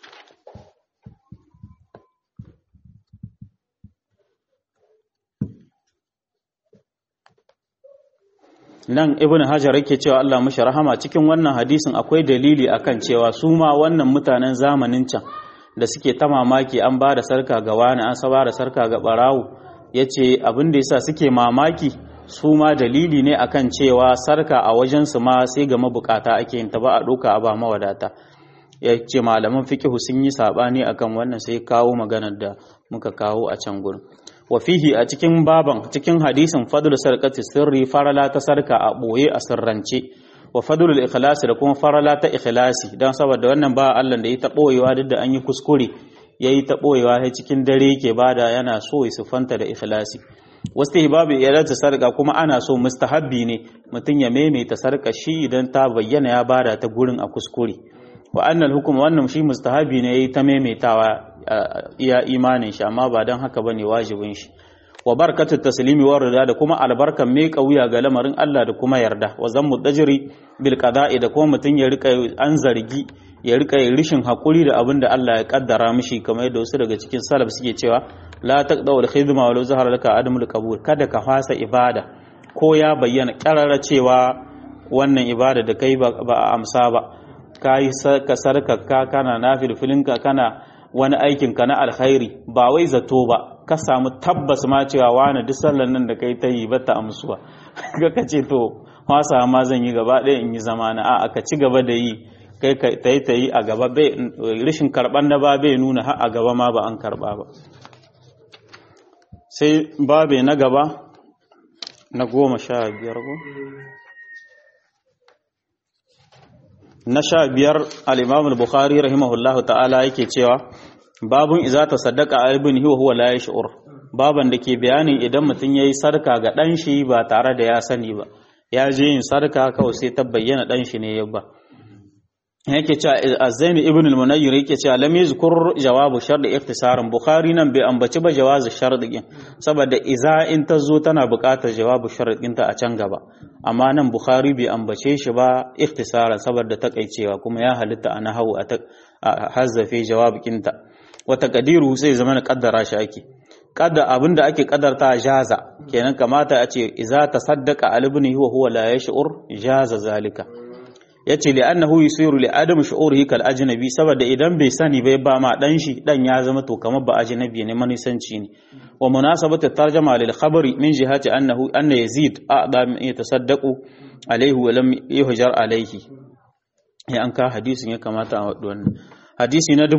S1: nan ibn hajar yake cewa Allah mashi rahama cikin wannan hadisin akwai dalili akan cewa su ma wannan mutanen zamanin can da suke ta mamaki an ba da sarka ga wani an sa ba da sarka ga barawo yace abin da yasa suke mamaki su ma dalili ne akan cewa sarka a wajen su ma sai ga mabukata ake yin ta ba a doka a ba mawadata yace malaman fiqhu sun yi sabani akan wannan sai kawo maganar da muka kawo a can gurin wa fihi a cikin baban cikin hadisin fadl sarqati sirri farala ta sarka a boye a sirrance wa fadlul ikhlasi da kuma farala ta ikhlasi dan saboda wannan ba Allah da ya ta boyewa duk da an yi kuskure yayi ta boyewa sai cikin dare yake bada yana so ya sufanta da ikhlasi wastihbabu iyalata sarka kuma ana so mustahabbi ne mutum ya maimaita sarka shi idan ta bayyana ya bada ta gurin a kuskure wa annal hukuma wannan shi mustahabi ne yayi ta maimaitawa iya imanin shi amma ba dan haka bane wajibin shi wa barakatut taslimi wa rida da kuma albarkan mai kauya ga lamarin Allah da kuma yarda wa zammu dajri bil qada'i da kuma mutun ya rika an zargi ya rika rishin hakuri da abin da Allah ya kaddara mishi kamar yadda wasu daga cikin salaf suke cewa la taqdaw al khidma wa zahara laka adamul qabul kada ka fasa ibada ko ya bayyana karara cewa wannan ibada da kai ba a amsa ba ka yi ka sarkaka kana nafil filinka kana wani aikin ka na alkhairi ba wai zato ba ka samu tabbas ma cewa wani duk sallan nan da kai ta yi ba ta amsuwa ga ka ce to wasa ma zan yi gaba ɗaya in yi zamana a ka ci gaba da yi kai ka ta yi ta yi a gaba bai rishin karɓan da ba bai nuna har a gaba ma ba an karɓa ba sai babe na gaba na goma sha biyar ko na sha biyar al'imamul bukhari rahimahullahu ta'ala yake cewa babun iza ta saddaka a ibn hiwa huwa la shi'ur baban da ke bayanin idan mutum ya yi sarka ga ɗan shi ba tare da ya sani ba ya je yin sarka kawai sai ta bayyana ɗan shi ne ya ba yake cewa azzaini ibn al-munayyir yake cewa lam yuzkur jawabu shart ikhtisaran bukhari nan bai ambaci ba jawazu shart din saboda iza in ta zo tana buƙatar jawabu shart ɗinta a can gaba amma nan bukhari bai ambace shi ba ikhtisaran saboda takaicewa kuma ya halitta a nahawu a hazzafe jawabinta wa taqdiru sai zama na kaddara shi ake kada abinda ake kaddarta jaza kenan kamata a ce iza tasaddaqa al-ibni huwa huwa la yash'ur jaza zalika yace li annahu yusiru li adam shu'urihi kal ajnabi saboda idan bai sani bai ba ma dan shi dan ya zama to kamar ba ajnabi ne manisanci ne wa munasabatu tarjama lil khabari min jihati annahu anna yazid a'da min yatasaddaqu alayhi wa lam yuhjar alayhi ya an ka hadisin ya kamata a wadu wannan hadisi na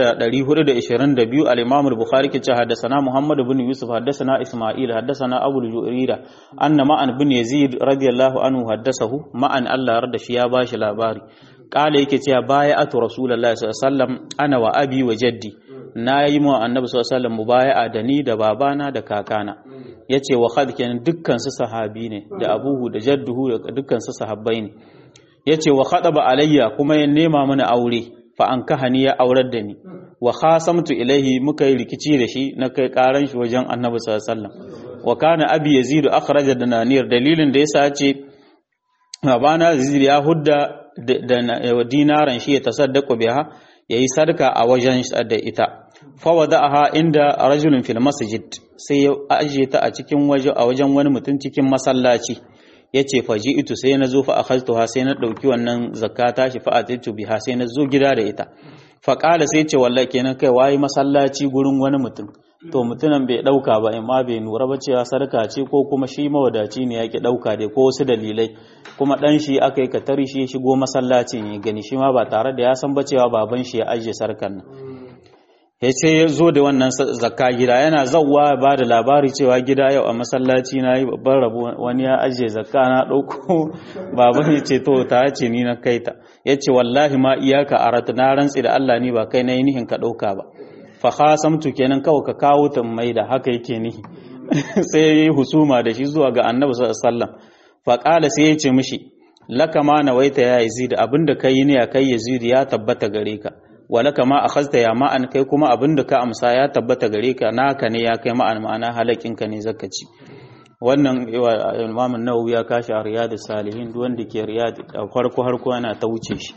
S1: 1422 al-Imam al-Bukhari ke cewa haddathana Muhammad ibn Yusuf haddathana Isma'il haddathana Abu al-Ju'rira anna ma'an ibn Yazid radiyallahu anhu haddathahu ma'an Allah yarda shi ya bashi labari kala yake cewa bai'atu Rasulullahi sallallahu alaihi wasallam ana wa abi wa jaddi na yi mu annabi sallallahu alaihi wasallam mubaya'a da ni da babana da kakana yace wa khad kenan dukkan su sahabi ne da abuhu da jadduhu da dukkan su sahabbai ne yace wa khadaba alayya kuma ya nema mana aure fa an kahani ya aurar da ni wa khasamtu ilaihi muka yi rikici da shi na kai karan shi wajen annabi sallallahu alaihi wasallam wa kana abi yazid akhraja dananir dalilin da yasa ce babana yazid ya hudda da dinaran shi ya tasaddaqu biha yayi sadaka a wajen da ita fa wada'aha inda rajulun fil masjid sai ya ajiye ta a cikin waje a wajen wani mutum cikin masallaci yace faji itu sai na zo fa akhadtuha sai na dauki wannan zakata shi fa atitu biha sai na zo gida da ita fa qala sai ce wallahi kenan kai wayi masallaci gurin wani mutum to mutumin bai dauka ba amma bai nura ba cewa sarka ce ko kuma shi mawadaci ne yake dauka dai ko wasu dalilai kuma dan shi aka yi katari shi ya shigo masallacin ya gani shi ma ba tare da ya san ba cewa baban shi ya ajiye sarkan nan ya ce ya zo da wannan zakka gida yana zauwa ba da labari cewa gida yau a masallaci na yi babban rabu wani ya ajiye zakka na ɗauko baban ya ce to ta ce ni na kai ta ya ce wallahi ma iyaka a rata na rantsi da Allah ni ba kai na yi nihin ka ɗauka ba fa khasamtu kenan kawai ka kawo ta mai da haka yake nihi sai ya yi husuma da shi zuwa ga annabi sallallahu alaihi wasallam fa qala sai ya ce mishi laka ma nawaita ya yazid abinda kai ne ya kai yazid ya tabbata gare ka walaka ma akhazta ya ma'an kai kuma abinda ka amsa ya tabbata gare ka naka ne ya kai ma'an ma'ana halakin ka ne zaka ci wannan Imam Nawawi ya kashi a Riyadus Salihin duk wanda ke Riyad farko harko yana ta wuce shi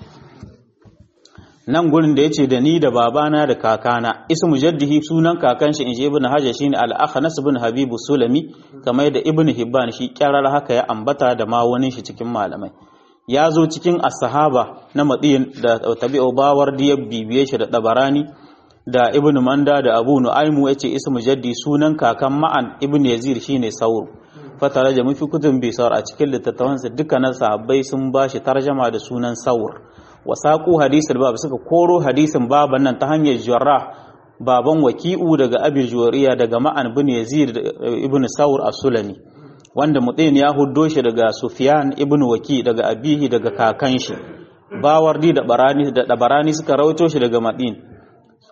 S1: nan gurin da yace da ni da babana da kakana ismu jaddihi sunan kakan shi inji ibn hajar shine al-akhnas ibn habib sulami kamar da ibn hibban shi kyarar haka ya ambata da ma wani shi cikin malamai ya zo cikin as-sahaba na madiyin da tabi'u bawar da bibiye shi da dabarani da ibn manda da abu nu'aymu yace ismu jaddi sunan kakan ma'an ibn yazid shine saur fatara da mafi kutun bisar a cikin littattafansa dukkanin sahabbai sun bashi tarjama da sunan saur wasaƙu hadisul bab suka koro hadisin baban nan ta hanyar jarrah baban waki'u daga abi juwariya daga ma'an bin yazid ibn saur as-sulami wanda mutsayin ya huddo shi daga sufyan ibn waki daga abihi daga kakan shi bawardi da barani da dabarani suka rawaito shi daga madin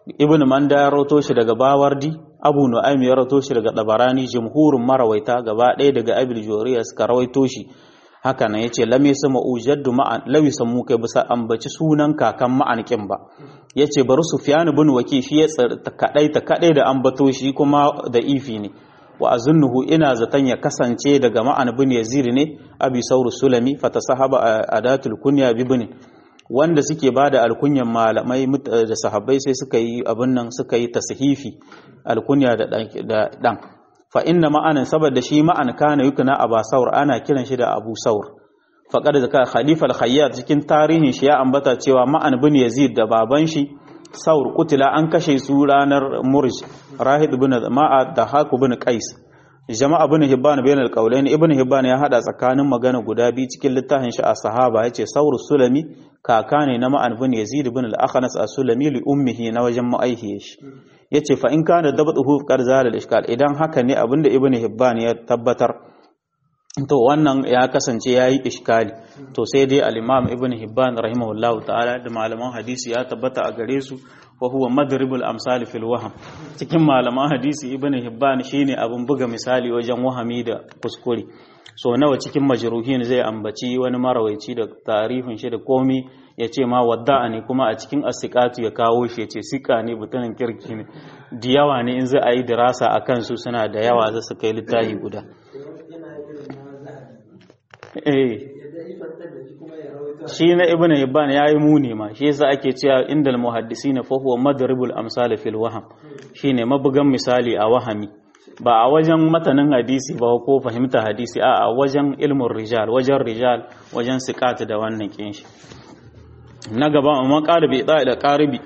S1: ibn manda ya rawato shi daga bawardi abu nu'aym ya rawato shi daga dabarani jumhurun marawaita gaba ɗaya daga abil joriya suka rawaito shi haka nan yace lam yasma ujaddu ma'an law yasamu kai bisa ambaci sunan kakan ma'an kin ba yace bari sufyan ibn waki shi ya kadai ta kadai da ambato shi kuma da ifi ne wa azunnuhu ina zaton ya kasance daga ma'an ibn yazid ne abi sauru sulami fatasahaba adatul kunya bibni wanda suke bada alkunyan malamai da sahabbai sai suka yi abin nan suka yi tashifi alkunya da dan fa inna ma'anan saboda shi ma'an kana yukuna aba saur ana kiran shi da abu saur faqad zaka khalifa al-khayyat cikin tarihin shi ya ambata cewa ma'an bin yazid da baban shi saur kutila an kashe su ranar murj rahid bin ma'a da haku bin qais jama'a bin hibban bayan al-qawlain ibn hibban ya hada tsakanin magana guda biyu cikin littafin shi a sahaba yace saur sulami kaka ne na ma'an bin yazid bin al-akhnas as-sulami li ummihi na wajen ma'aihiyar shi yace fa in kana dabatuhu qad zala al-ishkal idan haka ne abinda ibn hibban ya tabbatar to wannan ya kasance yayi iskali to sai dai al-imam ibn hibban rahimahullahu ta'ala da malaman hadisi ya tabbata a gare su wa huwa madribul amsal fil waham cikin malaman hadisi ibn hibban shine abin buga misali wajen wahami da kuskure so nawa cikin majruhin zai ambaci wani marawaici da tarihin shi da komi ya ce ma wadda'a ne kuma a cikin asikatu ya kawo shi ya ce sika ne butunin kirki ne da yawa ne in za a yi dirasa a kansu suna da yawa za su kai littafi guda shi na ibn hibban ya yi muni ma shi yasa ake cewa inda muhaddisina fa huwa madribul amsal fil waham shine mabugan misali a wahami ba a wajen matanin hadisi ba ko fahimta hadisi a a wajen ilmin rijal wajen rijal wajen sikat da wannan kinshi na gaba amma qalibi da da qaribi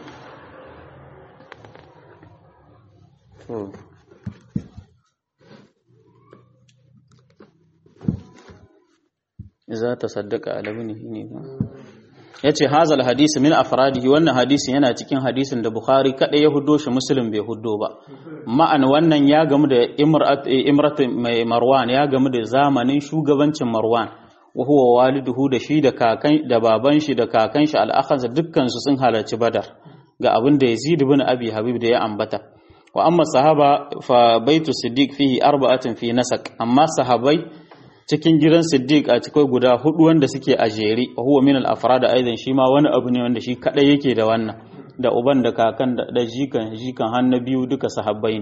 S1: za ta saddaka alabini ne ba ya ce hazal hadisi min afradihi wannan hadisi yana cikin hadisin da bukhari kaɗai ya hudo shi muslim bai hudo ba ma'an wannan ya gamu da imrat mai marwan ya gamu da zamanin shugabancin marwan wa huwa waliduhu da shi da kakan da baban shi da kakan shi al'akhansa dukkan su sun halarci badar ga abin da yazid ibn abi habib da ya ambata wa amma sahaba fa baitu siddiq fihi arba'atin fi nasak amma sahabai cikin gidan siddiq a cikin guda hudu wanda suke a jere wa huwa min al-afrad aidan shi ma wani abu ne wanda shi kadai yake da wannan da uban da kakan da da jikan jikan hannu biyu duka sahabbai ne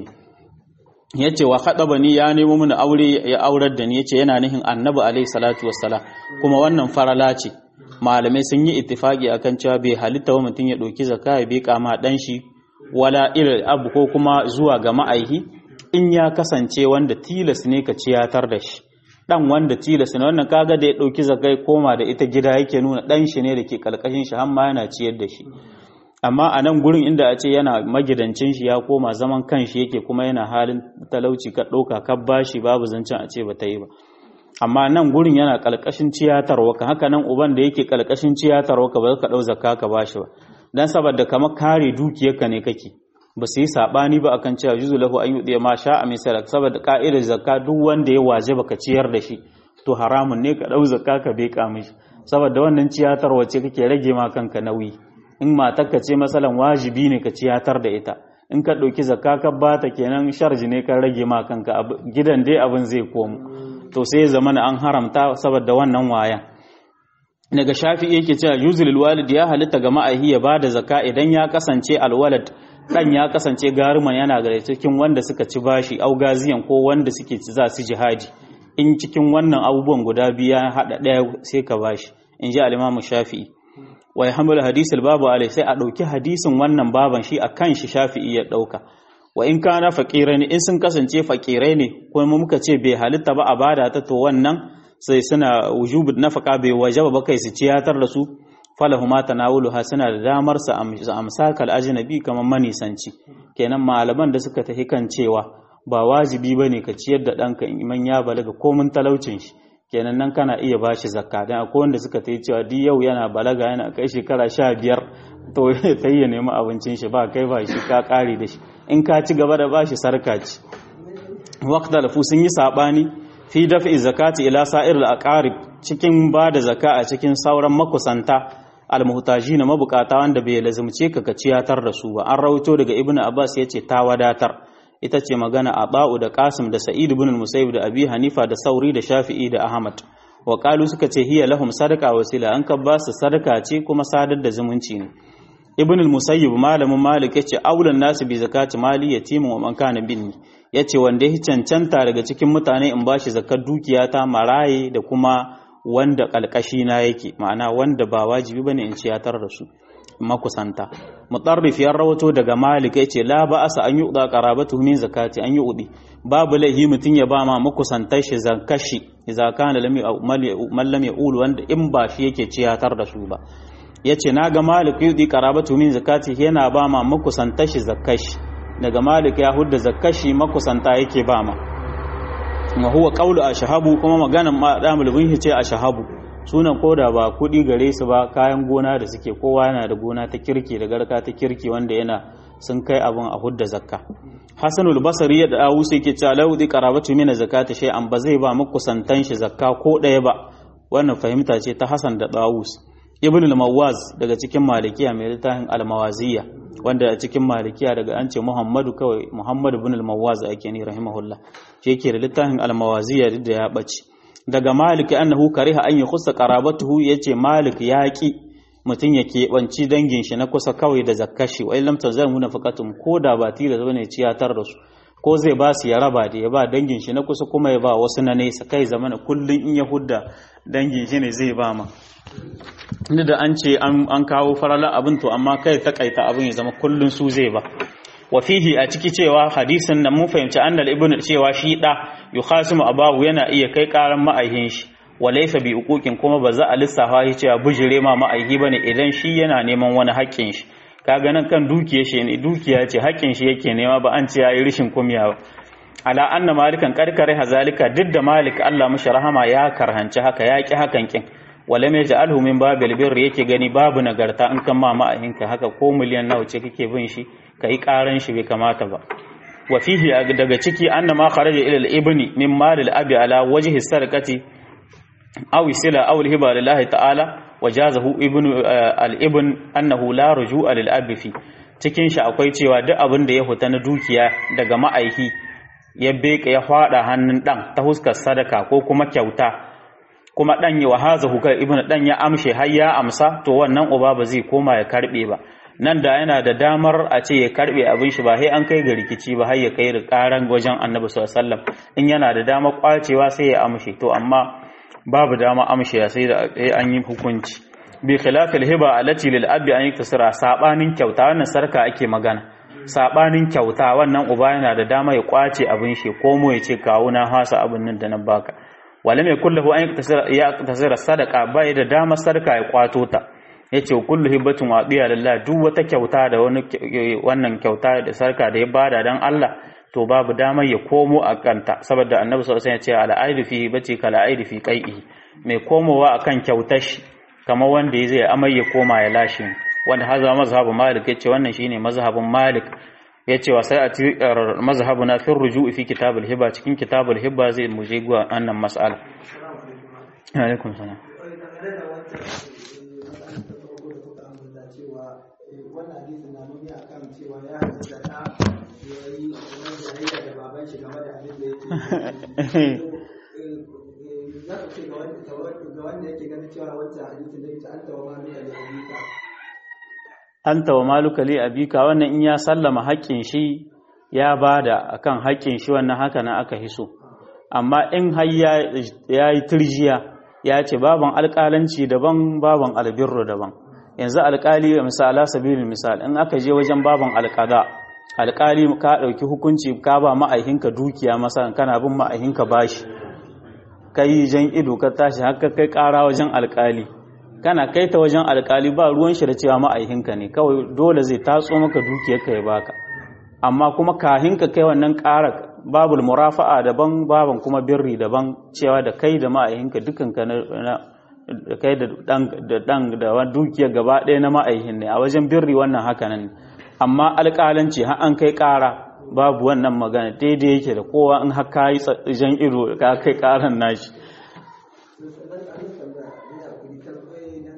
S1: yace wa khadabani ya nemo mini aure ya aurar da ni yace yana nihin annabi alaihi salatu wassalam kuma wannan farala ce malamai sun yi ittifaki akan cewa bai halitta wa mutum ya ɗauki zakka ya bi kama dan shi wala ilal abu ko kuma zuwa ga ma'aihi in ya kasance wanda tilas ne ka ciyatar da shi dan wanda tilas ne wannan kaga da ya dauki zakai koma da ita gida yake nuna dan shi ne da ke kalkashin shi har ma yana ciyar da shi amma a nan gurin inda a ce yana magidancin shi ya koma zaman kanshi yake kuma yana halin talauci ka dauka ka bashi babu zancen a ce ba ta yi ba amma nan gurin yana kalkashin ciyatarwa ka haka nan uban da yake kalkashin ciyatarwa ka ba ka dau zakka ka bashi ba dan saboda kamar kare dukiyarka ne kake ba su yi saɓani ba akan cewa juzu lahu an yuɗe ma sha a misal saboda ka'idar zakka duk wanda ya waje baka ciyar da shi to haramun ne ka ɗau zakka ka beka mishi saboda wannan ciyatar wace kake rage ma kanka nauyi in matarka ce masalan wajibi ne ka ciyatar da ita in ka ɗauki zakka ka bata kenan sharji ne ka rage ma kanka gidan dai abin zai komo to sai ya zama an haramta saboda wannan wayan daga shafi yake cewa yuzul walid ya halitta ga ma'ahi ya bada zakka idan ya kasance alwalad dan ya kasance garuman yana gare cikin wanda suka ci bashi au gaziyan ko wanda suke ci za su jihadi in cikin wannan abubuwan guda biyu ya hada daya sai ka bashi in ji al-Imam Shafi'i wa yahmulu hadith al-babu alai sai a dauki hadisin wannan baban shi akan shi Shafi'i ya dauka wa in kana faqirai ne in sun kasance faqirai ne ko muka ce bai halitta ba a bada ta to wannan sai suna wujubu nafaka bai wajaba ba kai su ciyatar da su falahuma tanawuluha suna da damar su amsa kal ajnabi kamar manisanci kenan malaman da suka tafi kan cewa ba wajibi bane ka ciyar da danka in iman ya balaga komun talaucin shi kenan nan kana iya bashi zakka dan akwai wanda suka tafi cewa di yau yana balaga yana kai shekara sha biyar to ta yi nemi abincin shi ba kai ba shi ka kare da shi in ka ci gaba da bashi sarka ci waqta lafu sun yi sabani fi dafi zakati ila sa'ir al-aqarib cikin ba da zaka a cikin sauran makusanta almuhtaji na mabukata wanda bai lazumce ka ka ciyatar da su ba an rawaito daga ibnu abbas yace ta wadatar ita ce magana a ba'u da qasim da sa'id ibn musayyib da abi hanifa da sauri da shafi'i da ahmad wa qalu suka ce hiya lahum sadaka wasila an ka ba su sadaka ce kuma sadar da zumunci ne ibn al-musayyib malamin malik yace aulan nasu bi zakati mali yatimin wa man kana binni yace wanda ya cancanta daga cikin mutane in bashi zakar dukiya ta maraye da kuma wanda kalkashi na yake ma'ana wanda ba wajibi bane in ciyatar da su makusanta mutarrif ya rawato daga malik yace la ba'asa an yu'da qarabatu min zakati an yu'di babu laihi mutun ya ba ma makusantar shi zakashi idza kana lam man lam ya'ul wanda in ba shi yake ciyatar da su ba yace naga malik yudi qarabatu min zakati yana ba ma makusantar shi zakashi daga malik ya hudda zakashi makusanta yake ba ma wa huwa qawlu ashhabu kuma maganan ma da mulbin ce ashhabu sunan koda ba kudi gare su ba kayan gona da suke kowa yana da gona ta kirki da garka ta kirki wanda yana sun kai abin a hudda zakka hasanul basri ya dawo sai yake cewa laudi qarabatu min zakati shay an ba zai ba makusantan shi zakka ko daya ba wannan fahimta ce ta hasan da dawus ibn al-mawaz daga cikin malikiya mai littafin al-mawaziyya wanda a cikin malikiya daga an ce muhammadu kawai muhammadu ibn al-mawaz ake ni rahimahullah shi yake da littafin al-mawaziyya duk da ya bace daga malik annahu kariha an yakhussa qarabatuhu yace malik ya ki mutum ya keɓanci dangin shi na kusa kawai da zakkashi wa illam tazalmu nafaqatum ko da ba tira bane ciyatar da su ko zai ba su ya raba da ya ba dangin shi na kusa kuma ya ba wasu na nesa kai zamana kullun in ya hudda dangin shi ne zai ba ma inda da an ce an kawo farala abin to amma kai takaita abin ya zama kullun su zai ba wa fihi a ciki cewa hadisin nan mun fahimci annal ibn cewa shi da yukhasimu abahu yana iya kai karan ma'aihin shi wa laysa bi uquqin kuma ba za a lissafa shi cewa bujire ma ma'aihi bane idan shi yana neman wani haƙƙin shi kaga nan kan dukiya shi ne dukiya ce haƙƙin shi yake nema ba an ce yayi rishin kumya ba ala anna malikan karkare hazalika duk da malik Allah mushi rahama ya karhanci haka ya ki hakan kin wala mai ja'alhu min babil birri yake gani babu nagarta in kan ma ma'ahinka haka ko miliyan nawa ce kake bin shi kai karan shi bai kamata ba wa fihi daga ciki anna ma kharaja ila al-ibni min mal al-abi ala wajhi sarqati aw sila aw al-hiba lillahi ta'ala wajazahu ibnu al-ibn annahu la rujua lil-abi fi cikin shi akwai cewa duk abin da ya huta na dukiya daga ma'aihi ya beka ya fada hannun dan ta huskar sadaka ko kuma kyauta kuma dan ya wahaza hukar ibnu dan ya amshe har ya amsa to wannan uba ba zai koma ya karbe ba nan da yana da damar a ce ya karbe abin shi ba sai an kai ga rikici ba har ya kai karan wajen annabi sallallahu alaihi wasallam in yana da damar kwacewa sai ya amshe to amma babu dama amshe sai da an yi hukunci bi khilafil hiba allati lil abi an yaktasira sabanin kyauta wannan sarka ake magana sabanin kyauta wannan uba yana da dama ya kwace abin shi ko mu ya ce kawo na hasa abin nan da na baka wala mai kullahu an ya tasira sadaka bai da dama sadaka ya kwato ta yace kullu hibatun wadiya lillah duk wata kyauta da wani wannan kyauta da sarka da ya bada dan Allah to babu dama ya komo a kanta saboda annabi sallallahu alaihi wasallam ya ce ala aidu fi hibati kala aidu fi qai'i mai komowa akan kyautar shi kamar wanda ya zai amai ya koma ya lashe wanda haza mazhabu malik yace wannan shine mazhabin malik yace wa sai a mazhabuna fi ruju'i fi kitabul hiba cikin kitabul hiba zai muje ga wannan mas'ala alaikum salam
S2: wannan hadisin na nuni akan cewa ya halatta da yayi wani jayayya da baban shi game da abin da yake za ka ce ga wanda yake ganin cewa wancan hadisin da ita an tawa ma mai al'adika
S1: anta wa maluka li abika wannan in ya sallama haƙƙin shi ya bada akan haƙƙin shi wannan haka na aka hiso amma in har ya yi turjiya ya ce baban alƙalanci daban baban albirru daban yanzu alƙali misala sabilin misal in aka je wajen baban alƙada alƙali ka ɗauki hukunci ka ba ma'aihinka dukiya masa kana bin ma'aihinka bashi kai jan ido ka tashi haka kai ƙara wajen alƙali kana kai ta wajen alkali ba ruwan shi da cewa ma'aihinka ne kawai dole zai tatso maka dukiyarka ya baka amma kuma kahin ka kai wannan ƙara babul murafa'a daban baban kuma birri daban cewa da kai da ma'aihinka dukanka na da kai da dan da dan da dukiyar gaba ɗaya na ma'aihin ne a wajen birri wannan haka nan amma alƙalanci har an kai ƙara babu wannan magana daidai yake da kowa in har ka yi jan ido ka kai ƙaran nashi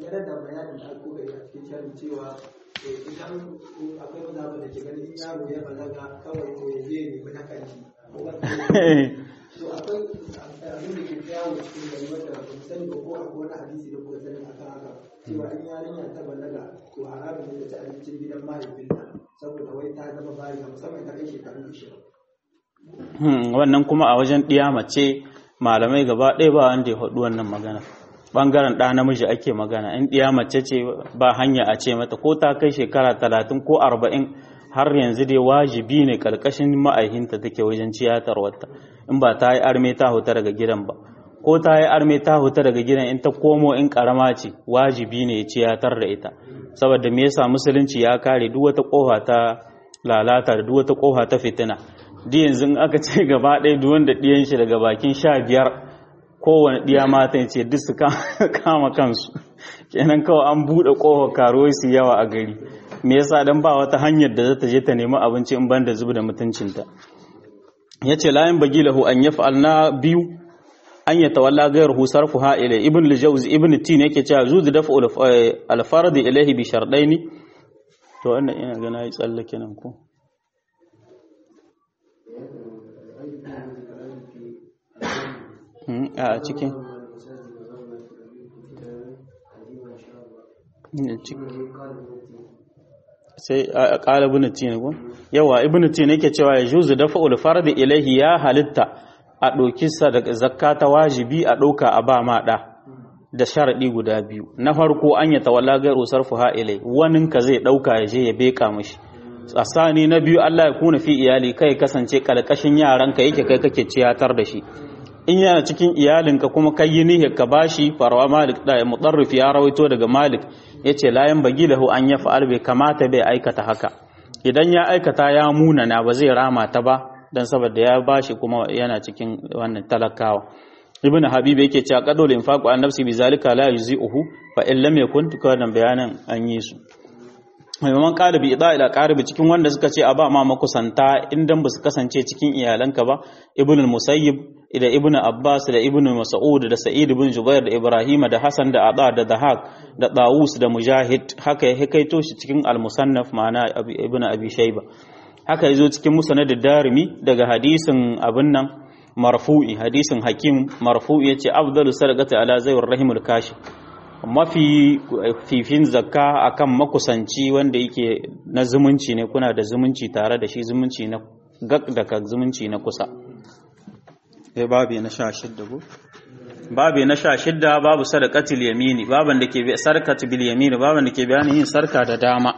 S2: dangane da bayanin da kuka yi a cikin shirin cewa idan akwai wani abu da ke ganin in yaro ya balaga kawai to ya je ne ba kanshi ko ba to akwai abin da ke yawo cikin gari wanda ba mu sani ba ko akwai wani hadisi da kuka sani akan haka cewa in yarinya ta balaga to haramun ne ta ci abincin gidan mahaifinta saboda wai ta zama bariga musamman ta kai shekaru ishirin
S1: wannan kuma a wajen ɗiya mace malamai gaba ɗaya ba wanda ya faɗi wannan magana ɓangaren ɗa namiji ake magana in ɗiya mace ce ba hanya a ce mata ko ta kai shekara talatin ko arba'in har yanzu dai wajibi ne ƙarƙashin ma'aihinta take wajen ciyatar wata in ba ta yi arme ta huta daga gidan ba ko ta yi arme ta huta daga gidan in ta komo in ƙarama ce wajibi ne ciyatar da ita saboda me yasa musulunci ya kare duk wata ƙofa ta lalata da duk wata ƙofa ta fitina di yanzu in aka ce gaba ɗaya duk wanda ɗiyan shi daga bakin sha biyar kowane ɗiya mata ce duk su kama kansu kenan kawai an buɗe ƙofar karuwai su yawa a gari me yasa dan ba wata hanyar da za ta je ta nemi abinci in banda zuba da mutuncinta ya ce layin bagi lahu an ya na biyu an ya tawalla gayar husar fuha ilai ibn lijawz ibn tin yake cewa zuzu dafa alfarad ilaihi bi shardaini to wannan ina ga nayi tsallake nan ko a cikin sai a ƙala ibn tin ko yawa ibn tin yake cewa ya juzu dafa ulfardi ilaihi ya halitta a ɗauki zakka ta wajibi a ɗauka a ba ma ɗa da sharaɗi guda biyu na farko an ya tawalla gairu sarfuha ilai wanin ka zai ɗauka ya je ya beka mishi tsasani na biyu Allah ya kuna fi iyali kai kasance kalkashin yaranka yake kai kake ciyatar da shi in yana cikin iyalinka kuma kai yi niyyar ka bashi farawa malik da mutarrif ya rawaito daga malik yace layan bagi lahu an ya fa'al bai kamata bai aikata haka idan ya aikata ya munana ba zai rama ta ba dan saboda ya bashi kuma yana cikin wannan talakawa ibn habib yake cewa qadul infaqu an nafsi bizalika la yuzi'uhu fa in lam yakun tukadan bayanan an yi su maimakon ƙalibi ida ila ƙaribi cikin wanda suka ce a ba ma makusanta idan ba su kasance cikin iyalanka ba ibn musayyib da ibn abbas da ibn mas'ud da sa'id ibn jubair da ibrahima da hasan da ada da dahak da dawus da mujahid haka ya hikaito shi cikin al-musannaf ma'ana ibn abi shayba haka yazo cikin musnad darimi daga hadisin abin nan marfu'i hadisin hakim marfu'i yace afdalu sadaqati ala zayyir rahimul kashi mafi fifin zakka akan makusanci wanda yake na zumunci ne kuna da zumunci tare da shi zumunci na gak da ka zumunci na kusa sai babu na sha shidda go babu na sha shidda babu sadaqatul yamini baban da ke sarkatul bil yamini baban da ke bayanin yin sarka da dama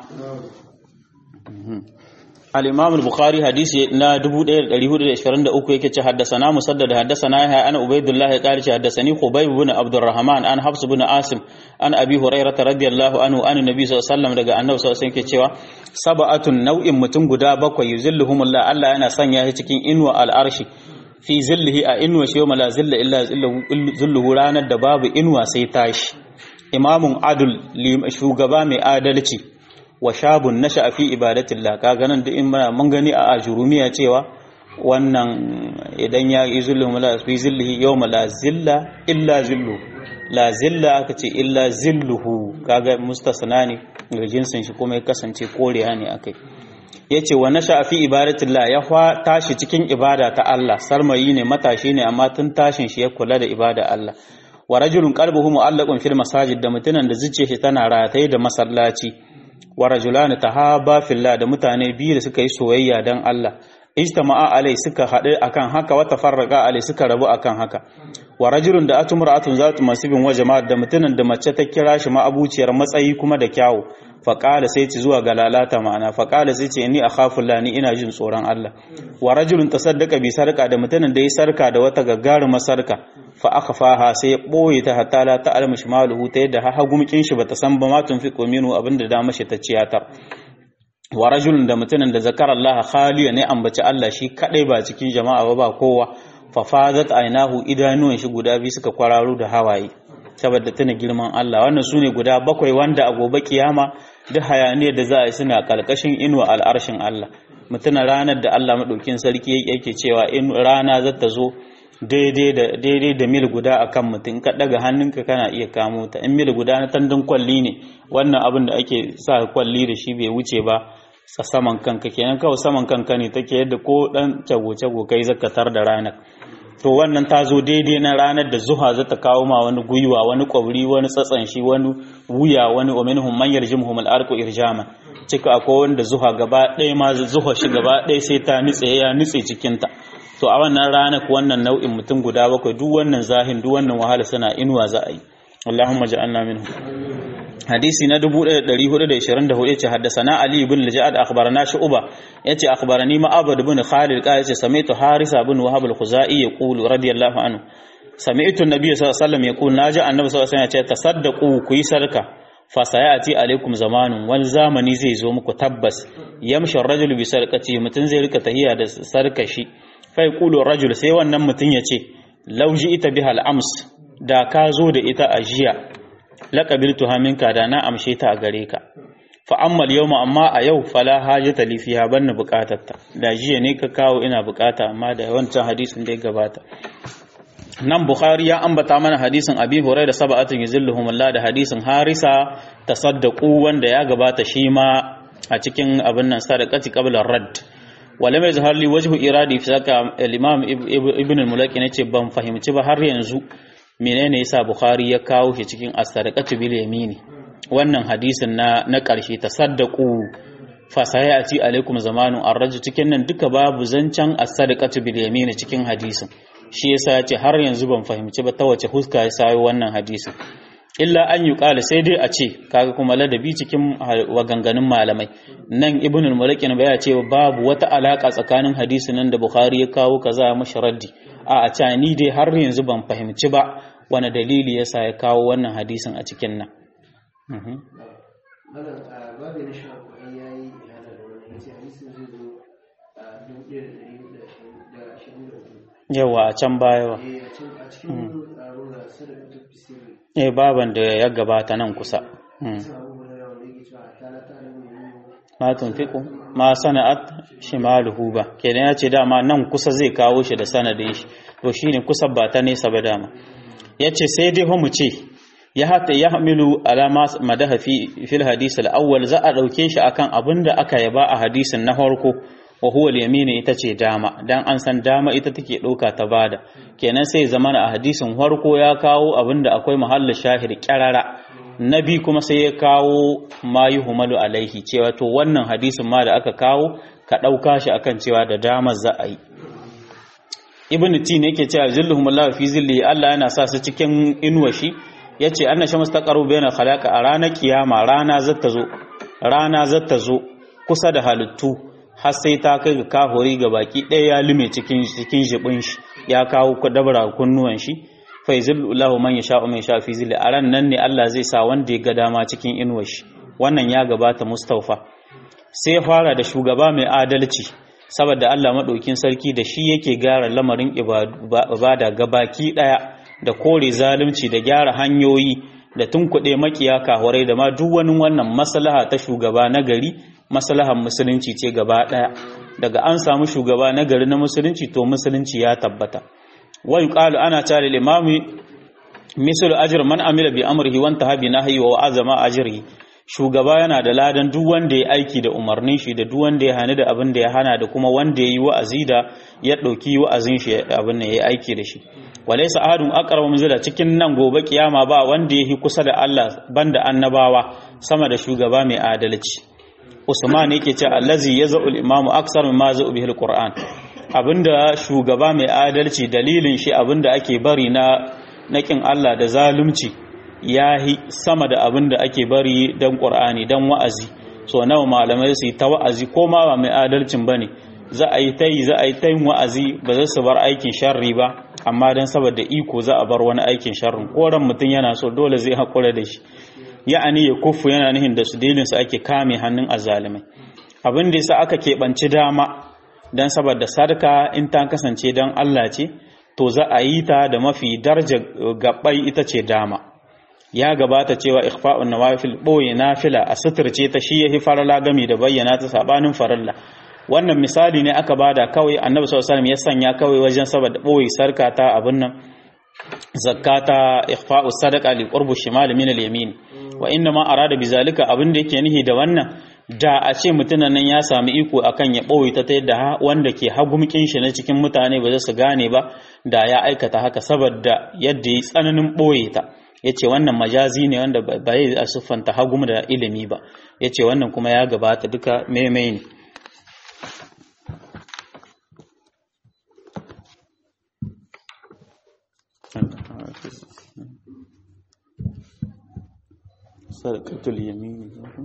S1: الإمام البخاري حديث نا دبو دير دليهود الإشفرند أكو يكي حدثنا مسدد حدثنا يا أنا عبيد الله قال حدثني خبيب بن عبد الرحمن أن حفص بن عاصم أن أبي هريرة رضي الله عنه أن النبي صلى الله عليه وسلم daga annabi sallallahu alaihi wasallam cewa sab'atun nau'in mutum guda bakwai yuzilluhumullah Allah yana sanya shi cikin inuwa al'arshi fi zillihi a inuwa shi yawma la zilla illa zilluhu ranar da babu inuwa sai tashi imamun adul shugaba mai adalci wa shabun nasha fi ibadatillah kaga nan duk in muna mun gani a ajurumiya cewa wannan idan ya yi zulluhu la fi zillihi yawma la zilla illa zillu la zilla aka ce illa zilluhu kaga mustasna ne ga jinsin shi kuma ya kasance koriya ne akai yace wa nasha fi ibadatillah ya tashi cikin ibada ta Allah sarmayi ne matashi ne amma tun tashin shi ya kula da ibada Allah wa rajulun qalbuhu mu'allaqun fil masajid da mutunan da zuciyar shi tana rataye da masallaci wa rajulani tahaba fillah da mutane biyu da suka yi soyayya dan Allah ijtama'a alai suka haɗu akan haka wa tafarraqa alai suka rabu akan haka wa rajulun da atumra'atun zatu masibin wa jama'a da mutunan da mace ta kira shi ma abuciyar matsayi kuma da kyawu fa qala sai ci zuwa ga lalata ma'ana fa qala sai ce inni akhafu ni ina jin tsoron Allah wa rajulun tasaddaqa bi sarqa da mutunan da yi sarka da wata gaggaruma sarka fa akhfaha sai ya boye ta hatta la ta'lamu shimaluhu ta yadda ha hagumkin shi bata san ba ma tunfiqu minhu abinda da mashi ta ciyatar wa rajulun da mutumin da zakara Allah khaliya ne ambaci Allah shi kadai ba cikin jama'a ba ba kowa fa fadat ainahu idanuwan shi guda biyu suka kwararo da hawaye saboda tana girman Allah wannan sune guda bakwai wanda a gobe kiyama duk hayaniyar da za a yi suna kalkashin inuwa al'arshin Allah mutuna ranar da Allah madaukin sarki yake cewa in rana za ta zo daidai da daidai da mil guda akan mutum ka daga hannunka kana iya kamo ta in mil guda na tandun kwalli ne wannan abin da ake sa kwalli da shi bai wuce ba sa saman kanka kenan kawai saman kanka ne take yadda ko dan cago-cago kai zakatar da ranar to wannan ta zo daidai na ranar da zuha za ta kawo ma wani gwiwa wani kwabri wani tsatsan shi wani wuya wani wa minhum man yarjumhum al-arqu irjaman cika akwai wanda zuha gaba ɗaya ma zuha shi gaba ɗaya sai ta nitse ya nitse cikin ta to a wannan ranar wannan nau'in mutum guda bakwai duk wannan zahin duk wannan wahala suna inuwa za a yi Allahumma ja'alna minhum hadisi na 1424 yace haddathana ali ibn al-ja'ad akhbarana shu'ba yace akhbarani ma'abad ibn khalid qala yace sami'tu harisa ibn wahab al-khuzai yaqulu radiyallahu anhu sami'tu an-nabiy sallallahu alaihi wasallam yaqulu naja annabi sallallahu alaihi wasallam yace tasaddaqu ku yi sarka fa sayati alaikum zamanun wani zamani zai zo muku tabbas yamshi ar-rajulu bi sarqati mutun zai rika tahiya da sarka shi fa yaqulu ar-rajul sai wannan mutun yace law ita biha al-ams da ka zo da ita a jiya laƙabiltu haminka da na amshe ta a gare ka fa ammal yawma amma a yau fala hajata li fiha banna buƙatarta da jiya ne ka kawo ina buƙata amma da wancan hadisin da ya gabata nan bukhari ya ambata mana hadisin abi hurairah sab'atun yuzilluhum Allah da hadisin harisa tasaddaqu wanda ya gabata shi ma a cikin abin nan sadaqati qabla radd wala mai zahar li wajhu iradi fi saka al-imam ibn al-mulaki nace ban fahimci ba har yanzu menene yasa bukhari ya kawo shi cikin as-sadaqatu bil yamini wannan hadisin na na karshe tasaddaqu fa sayati alaikum zamanu ar-rajul cikin nan duka babu zancan as-sadaqatu bil yamini cikin hadisin shi yasa ya ce har yanzu ban fahimci ba ta wace huska ya sayo wannan hadisin illa an yi ƙala sai dai a ce kaga kuma ladabi cikin waganganun malamai nan ibn al-mulakin baya ce babu wata alaka tsakanin hadisin nan da bukhari ya kawo kaza ya mashi raddi a a ce ni dai har yanzu ban fahimci ba wani dalili yasa ya kawo wannan hadisin a cikin nan
S3: babu na sha kuɗi ya yi ihana da wani yace hadisin zai zo a dubu ɗaya da ɗari da ashirin da hudu
S1: yawa a can baya wa
S3: eh a cikin a cikin tsaro da sadaka ta fi sirri
S1: eh baban da ya gabata nan kusa Mm.
S3: sa abu da yawa da yake cewa a tana ta da mai
S1: ma tunfiqu ma sana'at shimaluhu ba kenan ya ce dama nan kusa zai kawo shi da sanadin shi to shine kusa ba ta nesa ba dama yace sai dai mu ce ya hata ya hamilu alama madaha fi fil hadis al-awwal za a dauke shi akan abinda aka yaba a hadisin na farko wa huwa al-yamin ita ce dama dan an san dama ita take dauka ta bada kenan sai zamana a hadisin farko ya kawo abinda akwai mahallin shahid kyarara nabi kuma sai ya kawo ma yuhmalu alaihi cewa to wannan hadisin ma da aka kawo ka dauka shi akan cewa da dama za a yi ibn tin yake cewa zilluhumullahu fi zilli Allah yana sa su cikin inuwa shi yace anna shams taqaru bayna khalaqa a ranar kiyama rana zata zo rana zata zo kusa da halittu har sai ta kai ga kahori ga baki ɗaya ya lume cikin cikin jibin shi ya kawo dabara kunnuwan shi fa yuzillahu man yasha man yasha fi zilli a ran nan ne Allah zai sa wanda ya ga dama cikin inuwar shi wannan ya gabata Mustafa sai ya fara da shugaba mai adalci saboda Allah maɗaukin sarki da shi yake gyara lamarin ibada gabaki ɗaya da kore zalunci da gyara hanyoyi da tunkuɗe makiya kahurai da ma duk wani wannan maslaha ta shugaba na gari maslahar musulunci ce gaba ɗaya daga an samu shugaba na gari na musulunci to musulunci ya tabbata wa yuqalu ana tare limami misal ajr man amila bi amrihi wa intaha bi nahyi wa azama ajrihi shugaba yana da ladan duk wanda ya aiki da umarnin shi da duk wanda ya hani da abin da ya hana da kuma wanda ya yi wa'azi da ya ɗauki wa'azin shi abin da ya yi aiki da shi walaysa ahadun aqrabu minzila cikin nan gobe kiyama ba wanda ya yi kusa da Allah banda annabawa sama da shugaba mai adalci Usman yake ce allazi yaz'u al-imamu aksar mimma za'u bihi al-Qur'an abinda shugaba mai adalci dalilin shi abinda ake bari na nakin Allah da zalunci ya yi sama da abin da ake bari don ƙur'ani don wa'azi so nawa malamai su yi ta wa'azi ko ma ba mai adalcin ba ne za a yi ta yi za a yi ta yin wa'azi ba za su bar aikin sharri ba amma don saboda iko za a bar wani aikin sharrin koren mutum yana so dole zai haƙura da shi ya'ani ya kufu yana nihin da su dalilin su ake kame hannun azalimai abin da yasa aka keɓanci dama don saboda sarka in ta kasance don Allah ce to za a yi ta da mafi darja gabbai ita ce dama ya gabata cewa ikhfa'un nawafil boye nafila a suturce ta shi yahi farala gami da bayyana ta sabanin farilla wannan misali ne aka bada kawai annabi sallallahu alaihi wasallam ya sanya kawai wajen saboda boye sarka ta abin nan zakata ikhfa'u sadaqa li qurbu shimal min al-yamin wa inna ma arada bizalika abin da yake nihi da wannan da a ce mutumin nan ya sami iko akan ya ɓoye ta ta yadda wanda ke hagumkin shi na cikin mutane ba za su gane ba da ya aikata haka saboda yadda ya tsananin ɓoye ta ya ce wannan majazi ne wanda ba yi a siffanta hagum da ilimi ba ya ce wannan kuma ya gabata duka maimai ne sarkatul yamini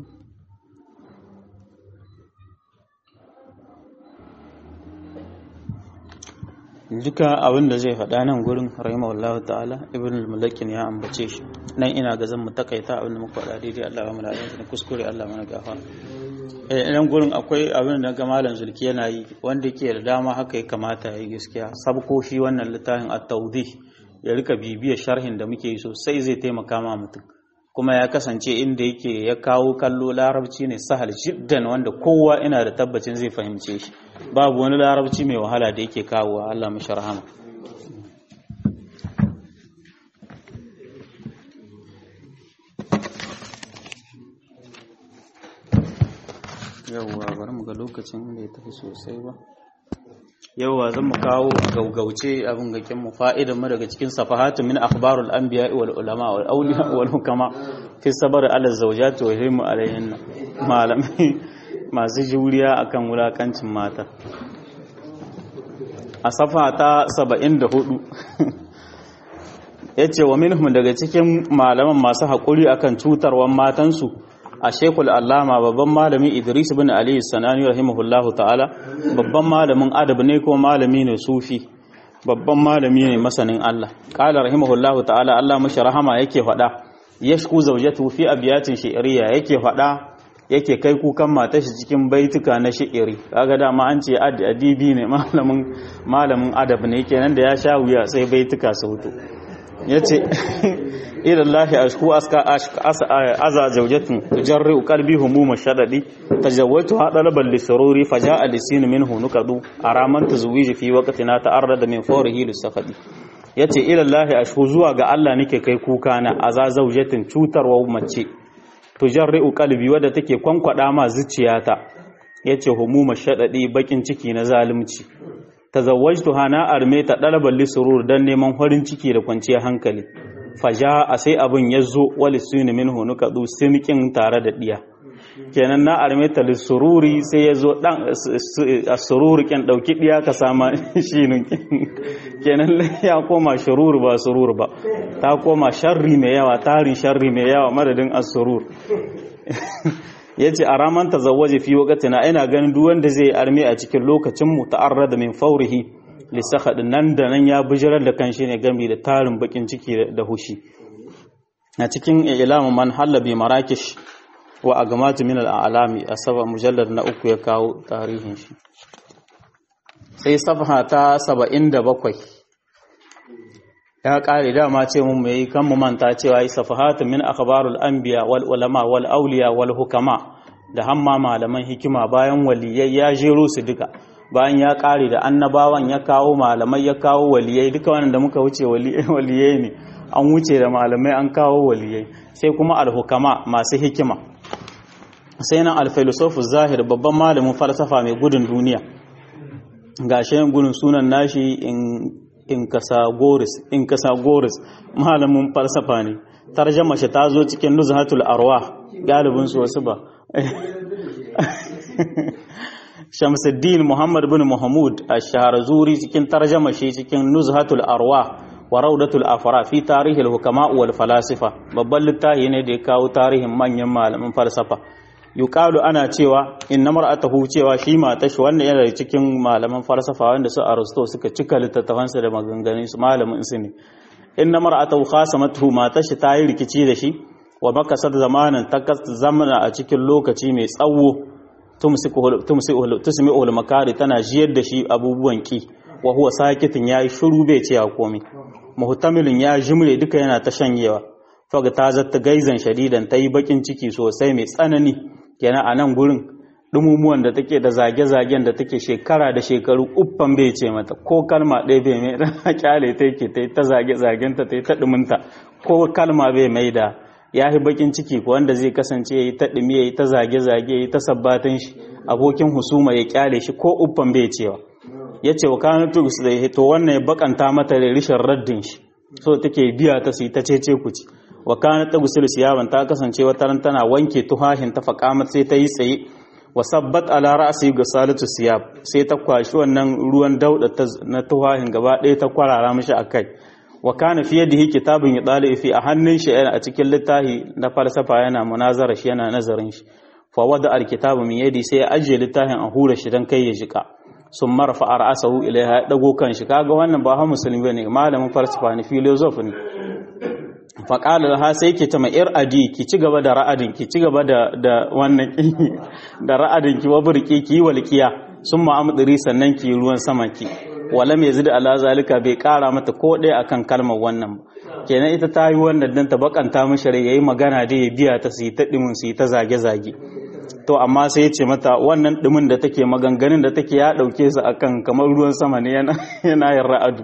S1: duka abin da zai faɗa nan gurin rahimahullahu ta'ala ibn al-mulakin ya ambace shi nan ina ga zan mu takaita abin da muka faɗa daidai Allah mu ladan da kuskure Allah mana gafara eh nan gurin akwai abin da ga malam zulki yana yi wanda yake da dama haka ya kamata ya yi gaskiya sabko shi wannan littafin at-tawdih ya rika bibiyar sharhin da muke yi sosai zai taimaka ma mutum kuma ya kasance inda yake ya kawo kallo larabci ne sahal jiddan wanda kowa ina da tabbacin zai fahimce shi babu wani larabci mai wahala da yake kawo Allah mu sharhama yawwa bari mu ga lokacin da ya tafi sosai ba yawwa zan mu kawo gaugauce abin gakin mu fa'idan mu daga cikin safahatu min akhbarul anbiya wal ulama wal awliya wal hukama fi sabr ala zawjati wa himu alayhin malamai masu juriya akan wulakancin mata a safa ta 74 yace wa minhum daga cikin malaman masu hakuri akan cutarwan matansu a shekul allama babban malami idris bin ali sanani rahimahullahu ta'ala babban malamin adab ne ko malami ne sufi babban malami ne masanin Allah qala rahimahullahu ta'ala Allah mashi rahama yake faɗa yashku zawjatu fi abiyatin shi'riya yake faɗa yake kai kukan matar shi cikin baituka na shi'iri kaga dama an ce adibi ne malamin malamin adab ne kenan da ya sha wuya sai baituka su hutu yace ila Allah ashku aska aza zawjatun tujarru qalbi humuma shadadi tajawwatu hadalaban lisururi faja'a lisin minhu nukadu araman tazwiji fi waqtina ta'arrada min fawrihi lisafadi yace ila Allah ashku zuwa ga Allah nake kai kuka na aza zawjatin cutarwa mace tujarru qalbi wadda take kwankwada ma zuciyata yace humuma shadadi bakin ciki na zalunci tazawwajtu hana arme ta dalaban lisurur dan neman farin ciki da kwanciyar hankali faja a sai abin ya zo wali suni min hunu kaɗu sinikin tare da ɗiya kenan na armeta lissururi sai ya zo ɗan a sururi kyan ɗauki ɗiya ka sama shinin kenan ya koma shururu ba sururu ba ta koma sharri mai yawa tarin sharri mai yawa madadin asurur ya ce a raman ta zawaje fi wakatina ina ganin duk wanda zai arme a cikin lokacinmu ta'arrada min faurihi lissakhaɗin nan da nan ya bijirar da kan shi ne gami da tarin bakin ciki da hushi a cikin ilamu man hallabi marakish wa a gamatu min al'alami a saba mujallar na uku ya kawo tarihin shi sai safaha ta saba'in da bakwai ya ƙare dama ce mun mai kan mu manta cewa yi safahatu min akhbarul anbiya wal ulama wal auliya wal hukama da hamma malaman hikima bayan waliyai ya jero su duka bayan ya ƙare da annabawan ya kawo malamai ya kawo waliyai duka wannan da muka wuce waliyai ne an wuce da malamai an kawo waliyai sai kuma alhukama masu hikima sai nan alfilosofu zahir babban malamin falsafa mai gudun duniya ga shayin gudun sunan nashi in kasa goris malamin falsafa ne tarjama shi ta zo cikin nuzhatul arwa galibin su wasu ba Shamsuddin Muhammad bin Muhammad Ash-Shaharazuri cikin tarjama shi cikin Nuzhatul Arwa wa Raudatul Afra fi tarihi al-hukama wal falasifa babban littafi ne da ya kawo tarihin manyan malaman falsafa yuqalu ana cewa inna mar'atahu cewa shi mata shi wannan yana cikin malaman falsafa wanda su Aristo suka cika littattafansa da maganganun su malamin su ne inna mar'atahu khasamatuhu mata shi ta yi rikici da shi wa makasar zamanin ta zamana a cikin lokaci mai tsawo tusmi'ul makari tana jiyar da shi abubuwan ki wa huwa sakitin yayi shiru bai ce komai muhtamilin ya jimre duka yana ta shanyewa faga ta zatta gaizan shadidan ta yi bakin ciki sosai mai tsanani kenan a nan gurin dumumuwan da take da zage-zagen da take shekara da shekaru uffan bai ce mata ko kalma ɗaya bai mai da kyale ta yake ta yi ta zage-zagen ta ta yi ta ɗuminta ko kalma bai mai da ya yi bakin ciki ko wanda zai kasance ya yi ta ɗumi ya yi ta zage-zage ya yi ta sabbatan shi abokin husuma ya kyale shi ko uffan bai cewa ya ce wa kanin tugus da to wannan ya bakanta mata da rishin raddin shi so take biya ta su yi ta cece kuci wa kanin tugus siyaban ta kasance wata ran tana wanke tuhahin ta faƙamat sai ta yi tsaye wa sabbat ala ra'si ga salatu siyab sai ta kwashi wannan ruwan dauda na tuhahin gaba ɗaya ta kwarara mishi akai wa kana fi yadihi kitabun yadali fi a hannun shi a cikin littafi na falsafa yana munazara shi yana nazarin shi fa wada alkitabu min yadi sai ya ajiye littafin a hura shi dan kai ya jika sun marfa ra'asahu ilaiha ya dago kan shi kaga wannan ba ha musulmi bane malamin falsafa ne philosopher ne fa qala ha sai ke ta mai ir adi ki ci gaba da ra'adin ki ci gaba da da wannan da ra'adin ki waburki ki walqiya summa amdiri sannan ki ruwan sama ki wala mai zida ala zalika bai kara mata ko ɗaya akan kalmar wannan kenan ita ta yi wannan dan ta bakanta mishi rai yayi magana da ya biya ta su yi ta dimin su yi ta zage zage to amma sai ya ce mata wannan dimin da take maganganun da take ya dauke su akan kamar ruwan sama ne yana yana yin ra'adu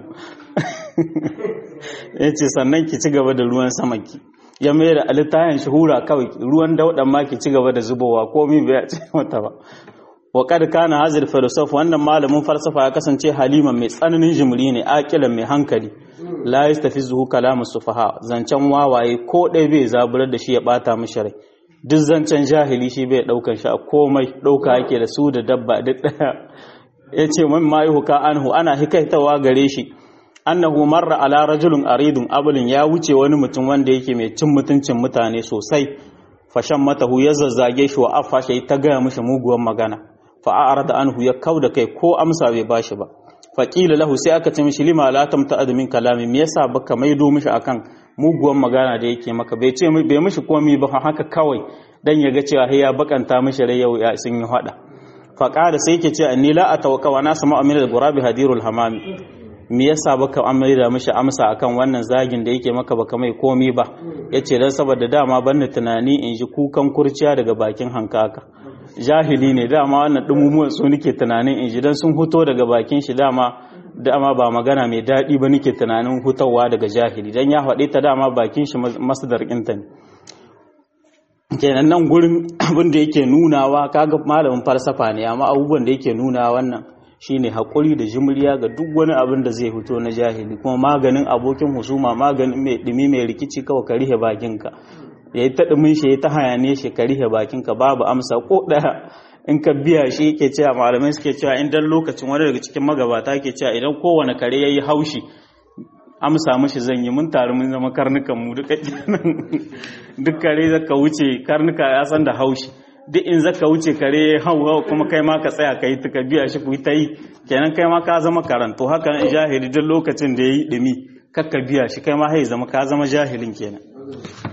S1: ya ce sannan ki ci gaba da ruwan sama ki ya mai da alitayen shahura kawai ruwan daudan ma ki ci gaba da zubowa komai bai ce mata ba wa kad kana hazir filosof wannan malamin falsafa ya kasance haliman mai tsananin jimri ne aqilan mai hankali la yastafizuhu kalamu sufaha zancen wawaye ko dai bai zaburar da shi ya bata mishi rai duk zancen jahili shi bai daukan shi a komai dauka yake da su da dabba duk daya yace man ma yuhka anhu ana hikaitawa gare shi annahu marra ala rajulun aridun abulin ya wuce wani mutum wanda yake mai cin mutuncin mutane sosai fashan matahu ya zazzage shi wa afa shi ta gaya mishi muguwan magana fa'arar da anhu ya kau da kai ko amsa bai bashi ba faƙila lahu sai aka ce mishi lima la tamta adamin kalami me yasa baka maido mishi akan muguwan magana da yake maka bai ce bai mishi komai ba haka kawai dan ya ga cewa ya bakanta mishi rai yau ya sun yi hada faqala sai yake ce anni la atawaka wa nasu mu'amil al-ghurabi hadirul hamami me yasa baka amai mishi amsa akan wannan zagin da yake maka baka mai komai ba yace dan saboda dama banni tunani in ji kukan kurciya daga bakin hankaka jahili ne dama wannan dumumuwan su nake tunanin in ji dan sun huto daga bakin shi dama dama ba magana mai daɗi ba nake tunanin hutawa daga jahili dan ya faɗi ta dama bakin shi masdar ɗinta ne kenan nan gurin abin da yake nunawa kaga malamin falsafa ne amma abubuwan da yake nuna wannan shine haƙuri da jimriya ga duk wani abin da zai fito na jahili kuma maganin abokin husuma maganin mai ɗumi mai rikici kawai ka rihe bakinka ya yi ta ɗumin shi ya ta hayane shi ka rihe bakinka babu amsa ko ɗaya in ka biya shi ke cewa malamai suke cewa in dan lokacin wani daga cikin magabata ke cewa idan kowane kare ya yi haushi amsa mashi zan yi mun taru mun zama karnukan mu duka duk kare zaka wuce karnuka ya san da haushi duk in zaka wuce kare hau hau kuma kai ma ka tsaya kai ka biya shi ku ta yi kenan kai ma ka zama karanto haka nan jahili duk lokacin da yayi dumi kakka biya shi kai ma hai zama ka zama jahilin kenan